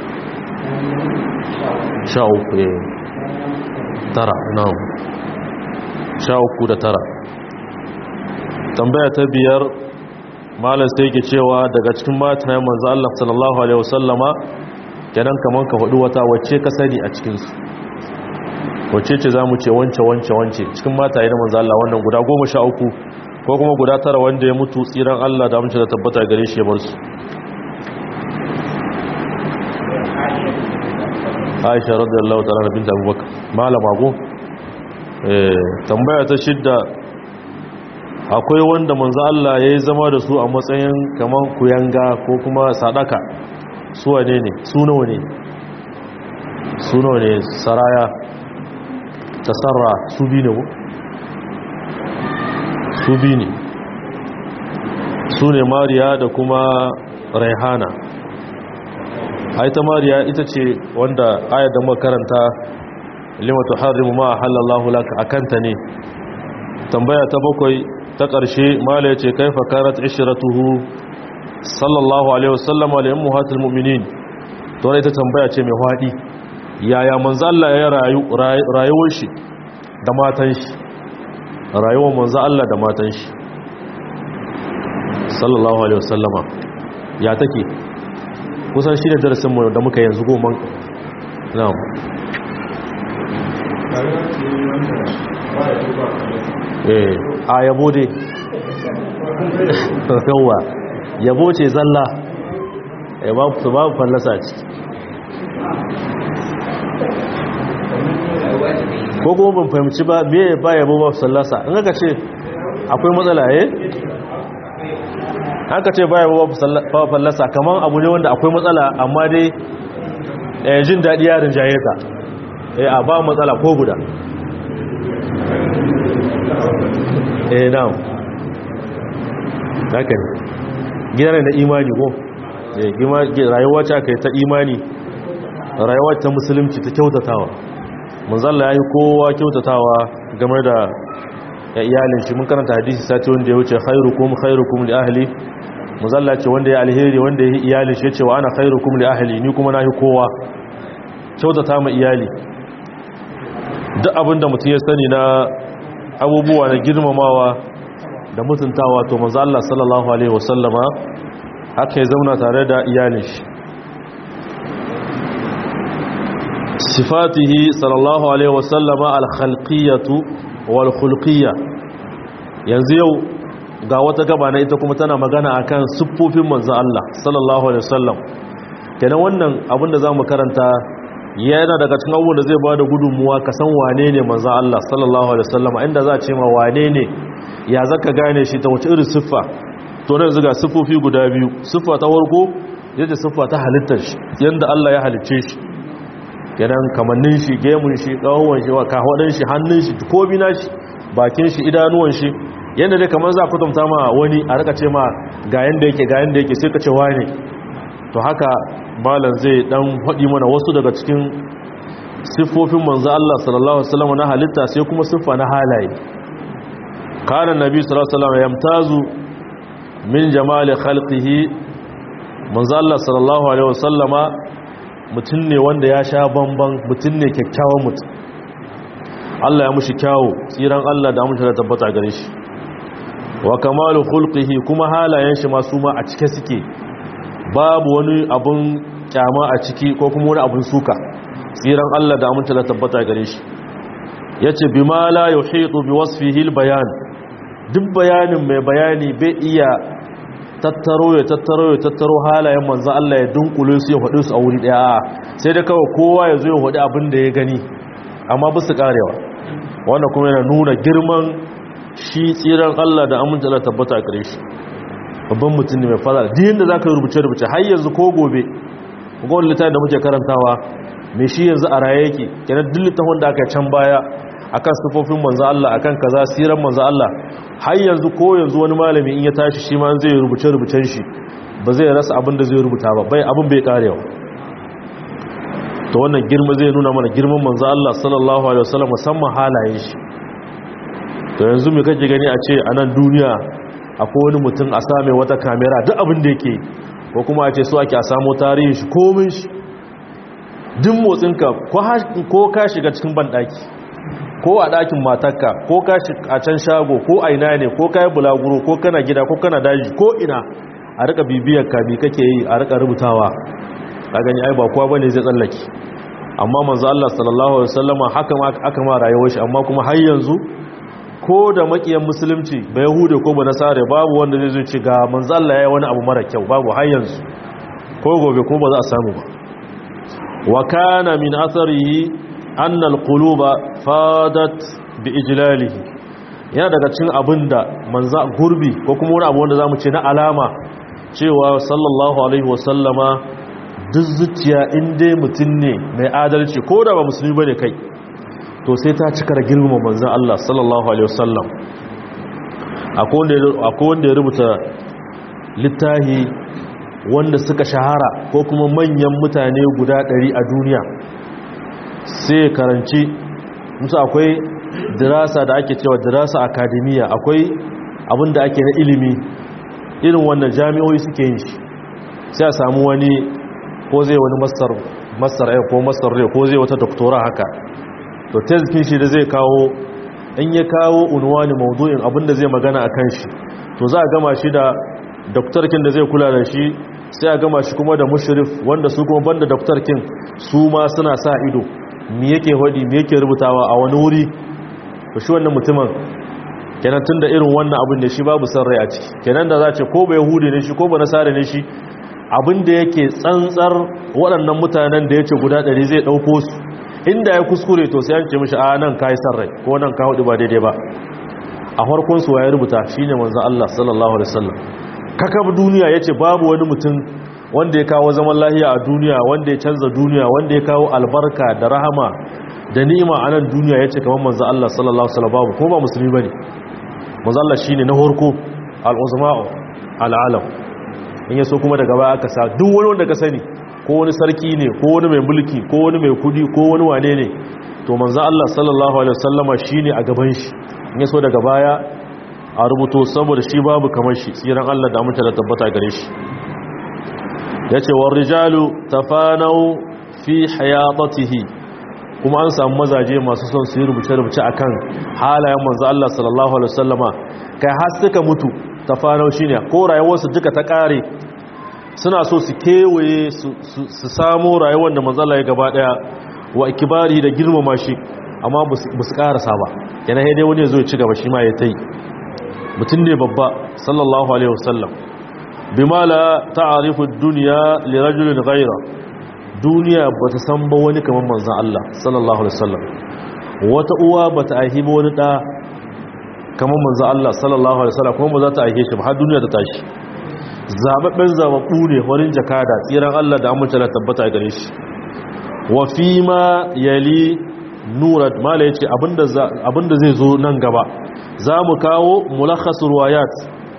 sha uku ya tara na'am sha uku da tara tambaya ta biyar malar sai ke cewa daga cikin mata ya manzo Allah sallallahu alaihi wasallama kenan kaman ka faɗi wata wacce ka sani a cikinsu wacce ce za mu ce wance wance wance cikin mata ya manzo Allah wannan guda goma sha uku ko kuma guda tara wanda ya mutu tsiran Allah da amince da tabbata gare shi ya bar su Aisha radiyallahu ta'ala binta Abubakar malama go eh tambaya ta shidda akwai wanda manzo Allah yayi zama da su a matsayin kaman kuyanga ko kuma sadaka su wane ne su nawa ne su nawa ne saraya tasarra su bi ne ko su bi ne su ne mariya da kuma raihana haita mariya ita ce wanda ayar da makaranta limatu harimu ma halallahu laka akanta ne tambaya ta bakwai ta ƙarshe mala ya ce kaifa karat ishiratuhu sallallahu alaihi wasallam wa li'in muhatul mu'minin to ita tambaya ce mai haɗi yaya manzo Allah ya rayu rayuwar shi da matan shi rayuwar manzo Allah da matan shi sallallahu alaihi wasallama ya take kusan shi ne darasin mu da muka yanzu goma na'am eh a yabo dai yawa yabo ce zalla eh babu su babu fallasa ce ko kuma ban fahimci ba me ba yabo ba fallasa in aka ce akwai matsala eh haka ce ba yabo ba fallasa kaman abu ne wanda akwai matsala amma dai eh jin daɗi yarin jaye ka eh a ba matsala ko guda eh na'am haka ne gidan da imani ko rayuwa ce aka yi ta imani rayuwa ta musulunci ta kyautatawa manzalla ya yi kowa kyautatawa game da ya iyalin shi mun karanta hadisi sati wanda ya wuce khairukum khairukum li ahli manzalla ce wanda ya alheri wanda ya yi iyalin shi ya ce wa ana khairukum li ahli ni kuma na yi kowa kyautata ma iyali duk abinda mutum ya sani na abubuwa na girmamawa da mutuntawa to manzo Allah sallallahu alaihi wasallama haka ya zauna tare da iyalin shi sifatihi sallallahu alaihi wasallama al-khalqiyatu wal khulqiyya yanzu yau ga wata gaba na ita kuma tana magana akan siffofin manzo Allah sallallahu alaihi wasallam kenan wannan abin da zamu karanta yana daga cikin abubuwan da zai bada gudunmuwa ka san wane ne manzo Allah sallallahu alaihi wasallam inda za a ce ma wane ne ya zaka gane shi ta wace irin siffa to nan zuga siffofi guda biyu siffa ta farko yadda siffa ta halittar shi yanda Allah ya halicce shi kenan kamannin shi gemun shi kawon shi kahwadin shi hannun shi kobi na shi bakin shi idanuwan shi yanda dai kamar za ku tumta ma wani a rika ce ma ga yanda yake ga yanda yake sai ka ce wane to haka malam zai dan faɗi mana wasu daga cikin siffofin manzo Allah sallallahu alaihi wasallam na halitta sai kuma siffa na halaye kana nabi sallallahu alaihi wasallam yamtazu min jamali khalqihi manzo Allah sallallahu alaihi wasallama mutum ne wanda ya sha bamban mutum ne kyakkyawan mutum Allah ya mushi kyawu tsiran Allah da amince da tabbata gare shi wa kamalu khulqihi kuma halayen shi masu ma a cike suke babu wani abun kyama a ciki ko kuma wani abun suka tsiran Allah da amince da tabbata gare shi yace bima la yuhitu bi wasfihi albayan duk bayanin mai bayani bai iya tattaro ya tattaro ya tattaro halayen manzo Allah ya dunkule su ya faɗi su a wuri daya sai da kawai kowa ya zo ya faɗi abin da ya gani amma ba su karewa wannan kuma yana nuna girman shi tsiran Allah da amince Allah tabbata a gare shi babban mutum ne mai fara din da zaka rubuce rubuce har yanzu ko gobe ga wani littafin da muke karantawa me shi yanzu a raye yake kenan duk littafin da aka can baya akan sifofin manzo Allah akan kaza siran manzo Allah har yanzu ko yanzu wani malami in ya tashi shi ma zai rubuce rubucen shi ba zai rasa abin da zai rubuta ba bai abin bai karewa to wannan girma zai nuna mana girman manzo Allah sallallahu alaihi wasallam musamman halayen shi to yanzu me kake gani a ce a nan duniya akwai wani mutum a same wata kamera duk abin da yake ko kuma a ce so ake a samu tarihin shi komin shi duk motsinka ko ka shiga cikin banɗaki ko a ɗakin matarka ko ka a can shago ko a ina ne ko ka yi bulaguro ko kana gida ko kana daji ko ina a rika bibiyar ka bi kake yi a rika rubutawa a gani ai ba kowa bane zai tsallake amma manzo Allah sallallahu alaihi wasallama haka ma aka ma rayuwar shi amma kuma har yanzu ko da makiyan musulunci ba yahude ko ba nasare babu wanda zai zo ci ga manzo Allah yayi wani abu mara kyau babu har yanzu ko gobe ko ba za a samu ba wa kana min atharihi anna alquluba fadat bi ijlalihi yana daga cikin abinda manzo gurbi ko kuma wani abu wanda zamu ce na alama cewa sallallahu alaihi wasallama duk zuciya inda mutum ne mai adalci ko da ba musulmi bane kai to sai ta cika da girmama manzan Allah sallallahu Alaihi wasallam akwai wanda ya rubuta littahi wanda suka shahara ko kuma manyan mutane guda ɗari a duniya sai karanci musu akwai dirasa da ake cewa dirasa akademiya akwai abin da ake na ilimi irin wannan jami'oi suke yin shi sai a samu wani ko zai wani masar ko masar ko zai wata doktora haka to tezkin shi da zai kawo in ya kawo unwani maudu'in abinda zai magana a kan shi to za a gama shi da doktorkin da zai kula da shi sai a gama shi kuma da mushrif wanda su kuma banda doktorkin su ma suna sa ido me yake hodi me yake rubutawa a wani wuri to shi wannan mutumin kenan tunda irin wannan abin da shi babu san rai a ciki kenan da za ce ko ba yahudi ne shi ko ba nasara ne shi abin da yake tsantsar waɗannan mutanen da ya ce guda ɗari zai ɗauko su inda ya kuskure to sai an ce mishi a nan ka yi san rai ko nan ka hudu ba daidai ba a farkon su ya rubuta shi ne manzan Allah sallallahu alaihi wasallam kakab duniya ya ce babu wani mutum wanda ya kawo zaman lahiya a duniya wanda ya canza duniya wanda ya kawo albarka da rahama da ni'ima a nan duniya ya ce kamar manzan Allah sallallahu alaihi wasallam babu ko ba musulmi bane manzan Allah shine na farko al-uzma'u al-alam in yaso kuma daga baya aka sa duk wani wanda ka sani ko wani sarki ne ko wani mai mulki ko wani mai kudi ko wani wane ne to manzo Allah sallallahu alaihi wasallama shine a gaban shi in yaso daga baya a rubuto saboda shi babu kamar shi tsiran Allah da mutunta tabbata gare shi yace war rijalu tafanau fi hayatatihi kuma an samu mazaje masu son su yi rubuce-rubuce akan halayen manzo Allah sallallahu alaihi wasallama kai har suka mutu tafanau shine ko rayuwarsu duka ta kare suna so su kewaye su samu rayuwar da manzo Allah ya gaba daya wa ikibari da girmama shi amma ba su karasa ba yana dai wani ya zo ya ci gaba shi ma ya tai mutum ne babba sallallahu alaihi wasallam bima la ta'rifu ad-dunya li rajulin ghayra duniya bata san ba wani kamar manzon Allah sallallahu alaihi wasallam wata uwa bata aihi ba wani da kamar manzo Allah sallallahu alaihi wasallam kuma ba za ta aike shi ba har duniya ta tashi zababben zababbu ne wurin jakada tsiran Allah da amince da tabbata gare shi wa fi ma yali nurat mala yace abinda abinda zai zo nan gaba zamu kawo mulakhas ruwayat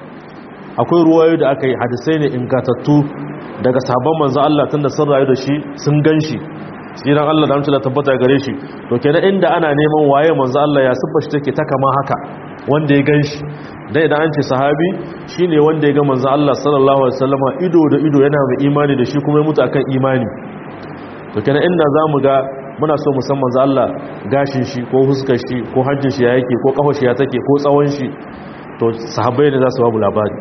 akwai ruwayoyi da aka yi hadisai ne ingatattu daga sahabban manzo Allah tunda sun rayu da shi sun ganshi tsiran Allah da amince da tabbata gare shi to kenan inda ana neman waye manzo Allah ya siffa shi take ta kama haka wanda ya gan shi dai da an ce sahabi shi ne wanda ya ga manzo Allah sallallahu Alaihi wasallama ido da ido yana mai imani da shi kuma ya mutu akan imani to kenan inda za mu ga muna so musamman manzo Allah gashin shi ko huskar shi ko hajjin shi ya yake ko kafar shi ya take ko tsawon shi to sahabbai ne za su babu labari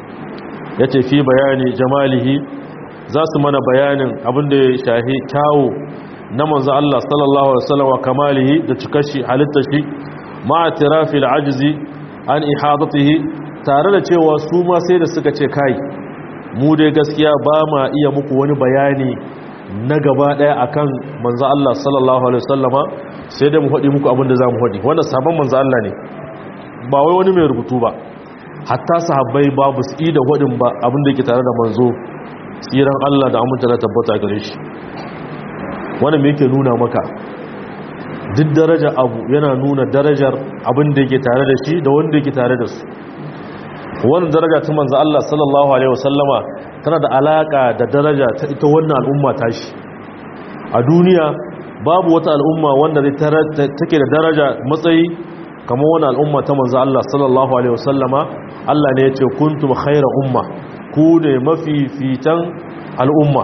ya ce fi bayani jamalihi za su mana bayanin abin da ya shahi kyawu na manzo Allah sallallahu Alaihi wasallama kamalihi da cikar shi halittar shi ma'atirafi al'ajizi an ihadatihi tare da cewa su ma sai da suka ce kai mu dai gaskiya ba ma iya muku wani bayani na gaba daya akan manzo Allah sallallahu alaihi wasallama sai da mu faɗi muku abin da zamu faɗi wannan sabon manzo Allah ne ba wai wani mai rubutu ba hatta sahabbai babu su da faɗin ba abin da yake tare da manzo tsiran Allah da aminta na tabbata gare shi wannan me yake nuna maka duk daraja abu yana nuna darajar abin da yake tare da shi da wanda yake tare da su wannan daraja ta manzo Allah sallallahu alaihi wasallama tana da alaka da daraja ta ita wannan al'umma ta shi a duniya babu wata al'umma wanda take da daraja matsayi kamar wannan al'umma ta manzo Allah sallallahu alaihi wasallama Allah ne ya ce kuntum khayra umma ku ne mafifitan al'umma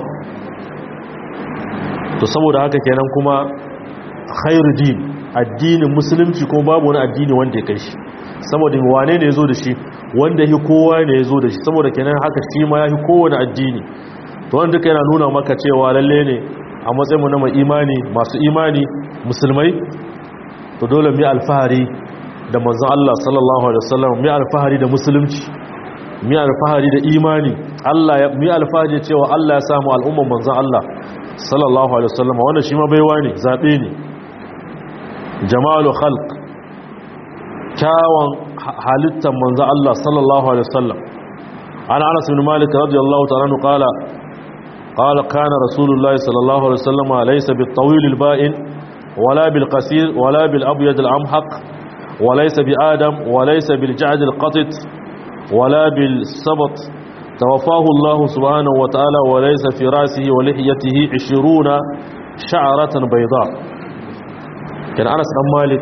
to saboda haka kenan kuma khairu din addinin musulunci ko babu wani addini wanda ya kai shi saboda wane ne yazo da shi wanda yi kowa ne yazo da shi saboda kenan haka shi ma yafi kowane addini to wanda duka yana nuna maka cewa lalle ne a matsayin mu na mai imani masu imani musulmai to dole mu alfahari da manzon Allah sallallahu alaihi wasallam mu alfahari da musulunci mu alfahari da imani Allah ya mu alfahari cewa Allah ya samu al'umman manzon Allah sallallahu alaihi wasallam wannan shi ma baiwa ne zabe ne jamalu khalq kyawun halittar manzo Allah sallallahu alaihi wasallam an Anas bin Malik radiyallahu ta'ala anhu qala qala kana rasulullahi sallallahu alaihi wasallam laysa bit-tawil al-ba'in wala bil-qasir wala bil-abyad al-amhaq وليس بآدم وليس بالجعد القطط ولا بالسبط توفاه الله سبحانه وتعالى وليس في رأسه ولحيته عشرون شعرة بيضاء kan anas dan malik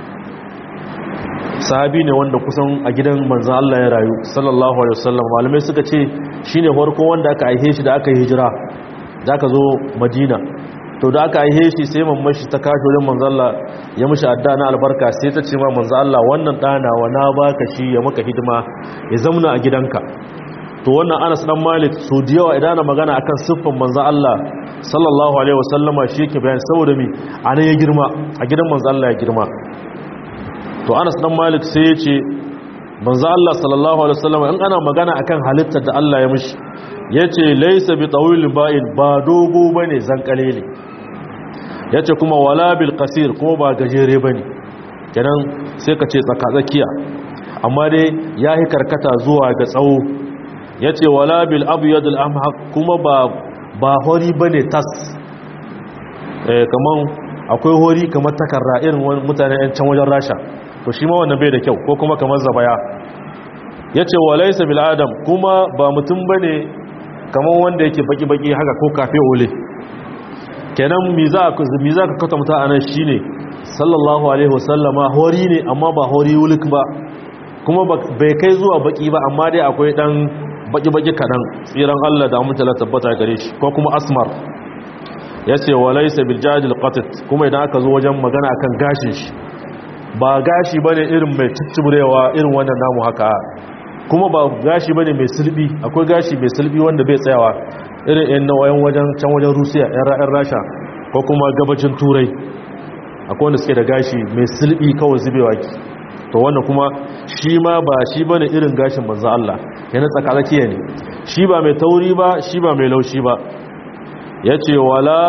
sahabi ne wanda kusan a gidan manzan Allah ya rayu sallallahu alaihi wasallam malamai suka ce shine farko wanda aka aihe shi da aka yi hijira da aka zo madina to da aka aihe shi sai mamman shi ta kashi wajen manzalla ya mishi adda na albarka sai ta ce ma manzo Allah wannan ɗana wa na baka shi ya maka hidima ya zamna a gidanka to wannan Anas dan Malik so da yawa idan ana magana akan siffan manzo Allah sallallahu alaihi wasallama shi yake bayani saboda mi anan ya girma a gidan manzo Allah ya girma to Anas dan Malik sai ya ce manzo Allah sallallahu alaihi wasallama in ana magana akan halittar da Allah ya mishi yace laysa bi tawil ba'in ba dogo bane zankalele yace kuma wala bil qasir ko ba gajere bane kenan sai ka ce tsaka tsakiya amma dai yayi karkata zuwa ga tsawo yace wala bil abyad al amhaq kuma ba ba hori bane tas eh kaman akwai hori kamar takarra irin mutane yan can wajen rasha to shi ma wannan bai da kyau ko kuma kamar zabaya yace walaysa bil adam kuma ba mutum bane kamar wanda yake baki-baki haka ko kafe ole kenan mi za ka kata mutu a nan shi ne sallallahu alaihi wasallama hori ne amma ba hori wulik ba kuma bai kai zuwa baki ba amma dai akwai dan baki-baki kaɗan tsiran allah da amintala tabbata gare shi ko kuma asmar ya ce walaisa biljadil qatit kuma idan aka zo wajen magana akan gashin shi ba gashi bane irin mai cicciburewa irin wannan namu haka kuma ba gashi bane mai sulbi akwai gashi mai sulbi wanda bai tsayawa irin yan nawayen wajen can wajen rusiya yan ra'ayar rasha ko kuma gabacin turai akwai wanda suke da gashi mai sulbi kawai zubewa ki to wannan kuma shi ma ba shi bane irin gashin manzo Allah yana tsakatsakiya ne shi ba mai tauri ba shi ba mai laushi ba yace wala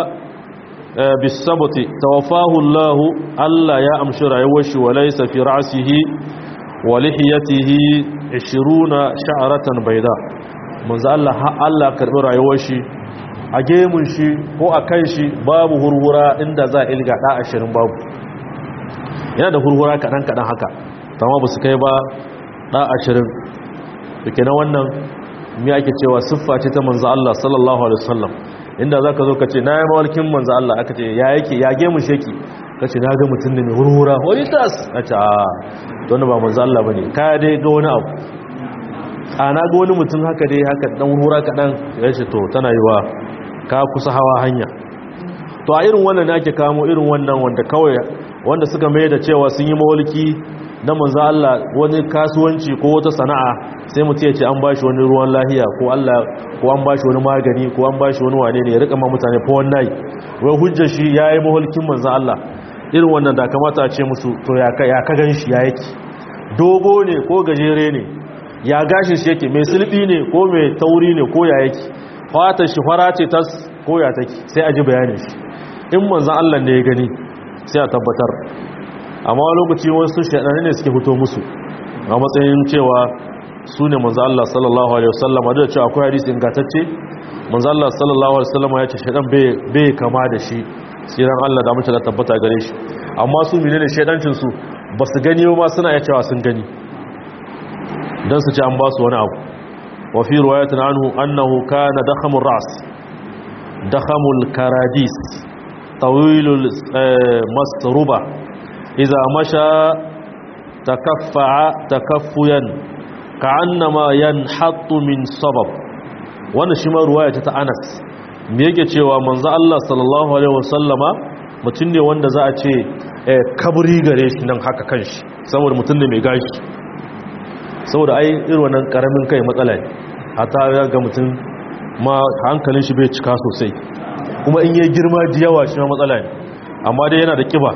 bisabti tawaffahu Allah Allah ya amshi rayuwar shi walaysa fi ra'sihi wa lihiyatihi 20 sha'ratan bayda manzo Allah ha Allah karbi rayuwar shi a gemun shi ko a kan shi babu hurhura inda za a ilga da 20 babu yana da hurhura kadan kadan haka tamma ba su kai ba da 20 dake na wannan me ake cewa siffa ce ta manzo Allah sallallahu alaihi wasallam inda zaka zo ka ce na yi mawalkin manzo Allah aka ce ya yake ya gemun sheki ka ce na ga mutum ne mai hurhura wani tas a ce a wani ba manzo Allah ba ne kaya dai ga wani abu a na ga wani mutum haka dai haka dan hurhura kaɗan ya ce to tana yi wa ka kusa hawa hanya to a irin wannan ake kamo irin wannan wanda kawai wanda suka mai da cewa sun yi mawalki na manzo Allah wani kasuwanci ko wata sana'a sai mutum ya ce an bashi wani ruwan lahiya ko Allah ko an bashi wani magani ko an bashi wani wane ne ya rika ma mutane fa wannan wai hujjar shi yayi mahulkin manzo Allah irin wannan da kamata a ce musu to ya ka ya ka ganshi ya yake dogo ne ko gajere ne ya gashin shi yake mai sulbi ne ko mai tauri ne ko ya yake fatar shi fara ce tas ko ya take sai a ji bayanin shi in manzo Allah ne ya gani sai a tabbatar amma lokaci wasu shaɗanne ne suke fito musu a matsayin cewa su ne manzo Allah sallallahu alaihi wasallam da cewa akwai hadisi ingantacce manzo Allah sallallahu alaihi wasallam ya ce shaɗan bai kama da shi siran Allah da mutum da tabbata gare shi amma su menene shaidancin su ba su gani ba suna ya cewa sun gani dan su ci an ba su wani abu wa fi riwayatin anhu annahu kana dakhamur ras dakhamul karadis tawilul masruba إذا مشى تكفع تكفيا كأنما ينحط من صبب wannan shi ma ruwaya ta Anas me yake cewa manzo Allah sallallahu alaihi wasallama mutum ne wanda za a ce kaburi gare shi nan haka kanshi saboda mutum ne mai gashi saboda ai irin wannan karamin kai matsala ne hata ya ga mutum ma hankalin shi bai cika sosai kuma in yayi girma da yawa shi ma matsala ne amma dai yana da kiba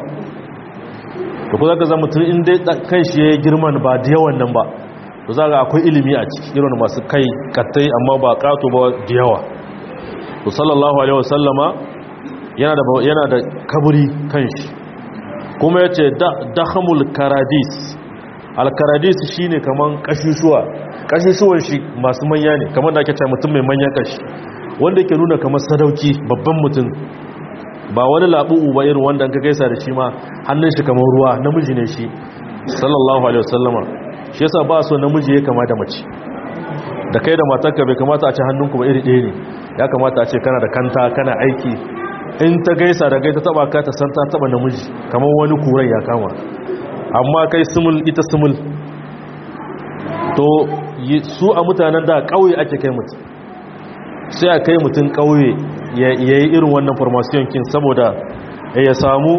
da ku za ka zama tun inda kan shi ya yi girman ba da yawan nan ba to za ga akwai ilimi a ciki irin masu kai kattai amma ba kato ba da yawa to sallallahu alaihi wasallama yana da kaburi kan shi kuma ya ce dahamul karadis alkaradis shi ne kamar kashishuwa kashishuwan shi masu manya ne kamar da ake ce mutum mai manyan kashi wanda ke nuna kamar sadauki babban mutum ba wani labu'u ba irin wanda ka gaisa da shi ma hannun shi kamar ruwa namiji ne shi sallallahu alaihi wasallama shi yasa ba so namiji ya kama da mace da kai da matarka bai kamata a ce hannunku ba iri ɗaya ne ya kamata a ce kana da kanta kana aiki in ta gaisa da gaita taba ka ta san ta taba namiji kamar wani kuran ya kama amma kai sumul ita sumul to su a mutanen da ƙauye ake kai mutum sai a kai mutum ƙauye ya yi irin wannan formation kin saboda ya samu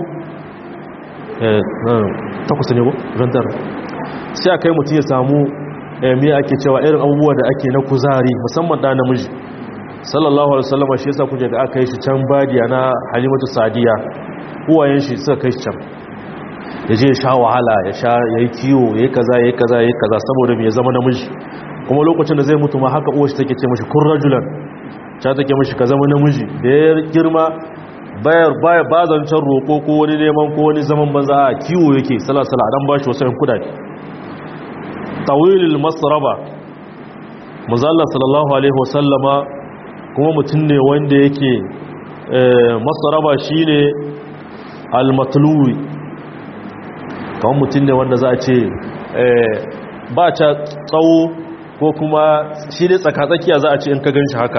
takwas ne ko? rantar sai a kai mutum ya samu me ake cewa irin abubuwa da ake na kuzari musamman ɗa namiji sallallahu alaihi wasallam shi yasa kuje ga aka yi shi can badiya na halimatu sadiya uwayen shi suka kai shi can ya je ya sha wahala ya sha yayi kiwo yayi kaza yayi kaza yayi kaza saboda me ya zama namiji kuma lokacin da zai mutu ma haka uwar shi take ce mishi kun rajulan ta take mishi ka zama namiji da ya girma bayar baya ba zancen roko ko wani neman ko wani zaman banza a kiwo yake salasala dan bashi wasu yan kudade tawilil masraba muzalla sallallahu alaihi wasallama kuma mutum ne wanda yake masaraba shi ne almatluwi kawai mutum ne wanda za a ce ba ca tsawo ko kuma shi ne tsakatsakiya za a ce in ka gan shi haka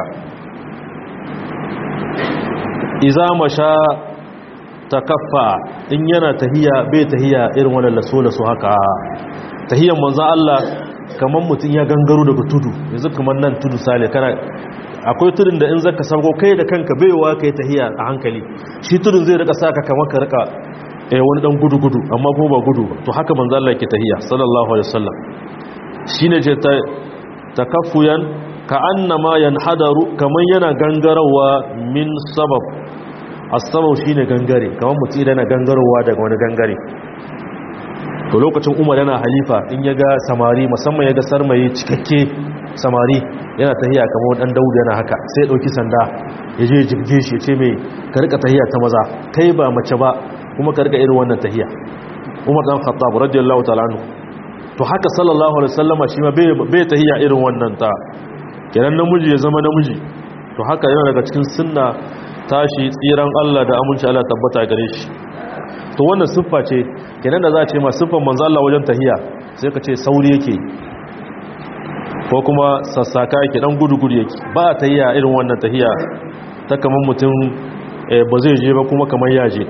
iza masha ta kafa in yana tahiya bai tahiya irin wani laso-laso haka tahiyan manzan Allah kamar mutum ya gangaro daga tudu yanzu kamar nan tudu sale kana akwai tudun da in zaka sauko kai da kanka baiwa kai tahiya a hankali shi tudun zai rika saka kamar ka rika eh wani dan gudu gudu amma ko ba gudu to haka manzo Allah yake tahiya sallallahu alaihi wasallam shine je ta takaffuyan ka annama yanhadaru kaman yana gangarawa min sabab as-sabab shine gangare kaman mutum yana gangarawa daga wani gangare to lokacin Umar yana halifa in ya ga samari musamman ya ga sarmayi cikakke samari yana tahiya kamar dan daudu yana haka sai ya dauki sanda ya je jibge shi ya ce mai ka rika tahiya ta maza kai ba mace ba kuma ka rika irin wannan tahiya Umar dan Khattab radiyallahu ta'ala anhu to haka sallallahu alaihi wasallama shi ma bai tahiya irin wannan ta kenan namiji ya zama namiji to haka yana daga cikin sunna tashi tsiran Allah da aminci Allah tabbata gare shi to wannan siffa ce kenan da za a ce ma siffan manzo Allah wajen tahiya sai ka ce sauri yake ko kuma sassaka yake dan gudu-gudu yake ba tahiya irin wannan tahiya ta kaman mutum ba zai je ba kuma kaman ya je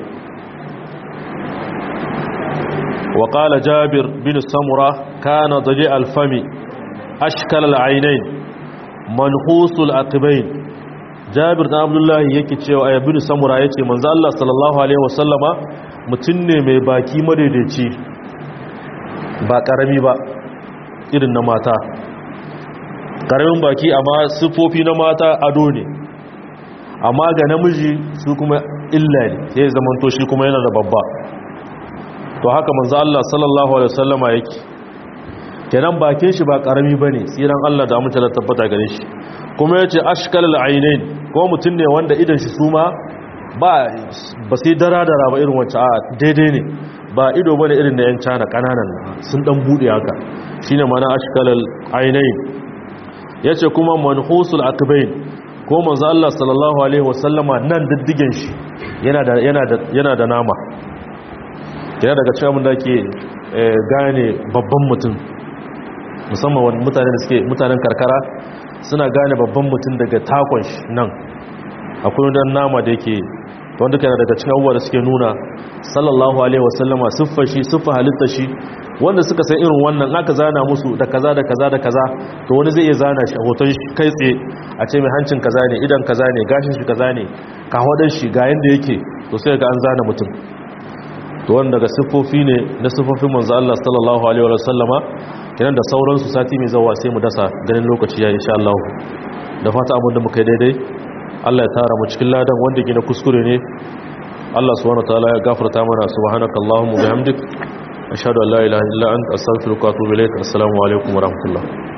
wa qala jabir bin samura kana daji alfami ashkal al'ainain manhusul aqibain jabir dan abdullahi yake cewa ayyubin samura yace manzo Allah sallallahu alaihi wasallama mutum ne mai baki madaidaici ba karami ba irin na mata karamin baki amma siffofi na mata ado ne amma ga namiji su kuma illa ne sai zamanto shi kuma yana da babba to haka manzo Allah sallallahu alaihi wasallama yake kenan bakin shi ba karami bane tsiran Allah da mutunta da tabbata gare shi kuma yace ashkalul ainain ko mutum ne wanda idan shi suma ba ba sai dara-dara ba irin wacce a daidai ne ba ido bane irin da yan cana kananan sun dan bude haka shine mana ashkalul ainain yace kuma manhusul aqbain ko manzo Allah sallallahu alaihi wasallama nan diddigen shi yana da yana da yana da nama yana daga cikin abin da ke gane babban mutum musamman wani mutane da suke mutanen karkara suna gane babban mutum daga takon shi nan akwai wani nama da yake wanda kana daga cikin abubuwa da suke nuna sallallahu alaihi wasallama siffar shi siffar halittar shi wanda suka san irin wannan aka zana musu da kaza da kaza da kaza to wani zai iya zana shi a hoton shi kai tsaye a ce mai hancin kaza ne idan kaza ne gashin shi kaza ne kawadar shi ga yanda yake to sai ga an zana mutum to wanda daga siffofi ne na siffofin manzo Allah sallallahu alaihi wasallama kenan da sauransu sati mai zawa sai mu dasa ganin lokaci ya insha Allah da fata abin da muka yi daidai Allah ya tara mu cikin ladan wanda gina kuskure ne Allah subhanahu wataala ya gafarta mana subhanakallahumma bihamdik ashhadu an la ilaha illa anta astaghfiruka wa atubu ilaik assalamu alaikum wa rahmatullah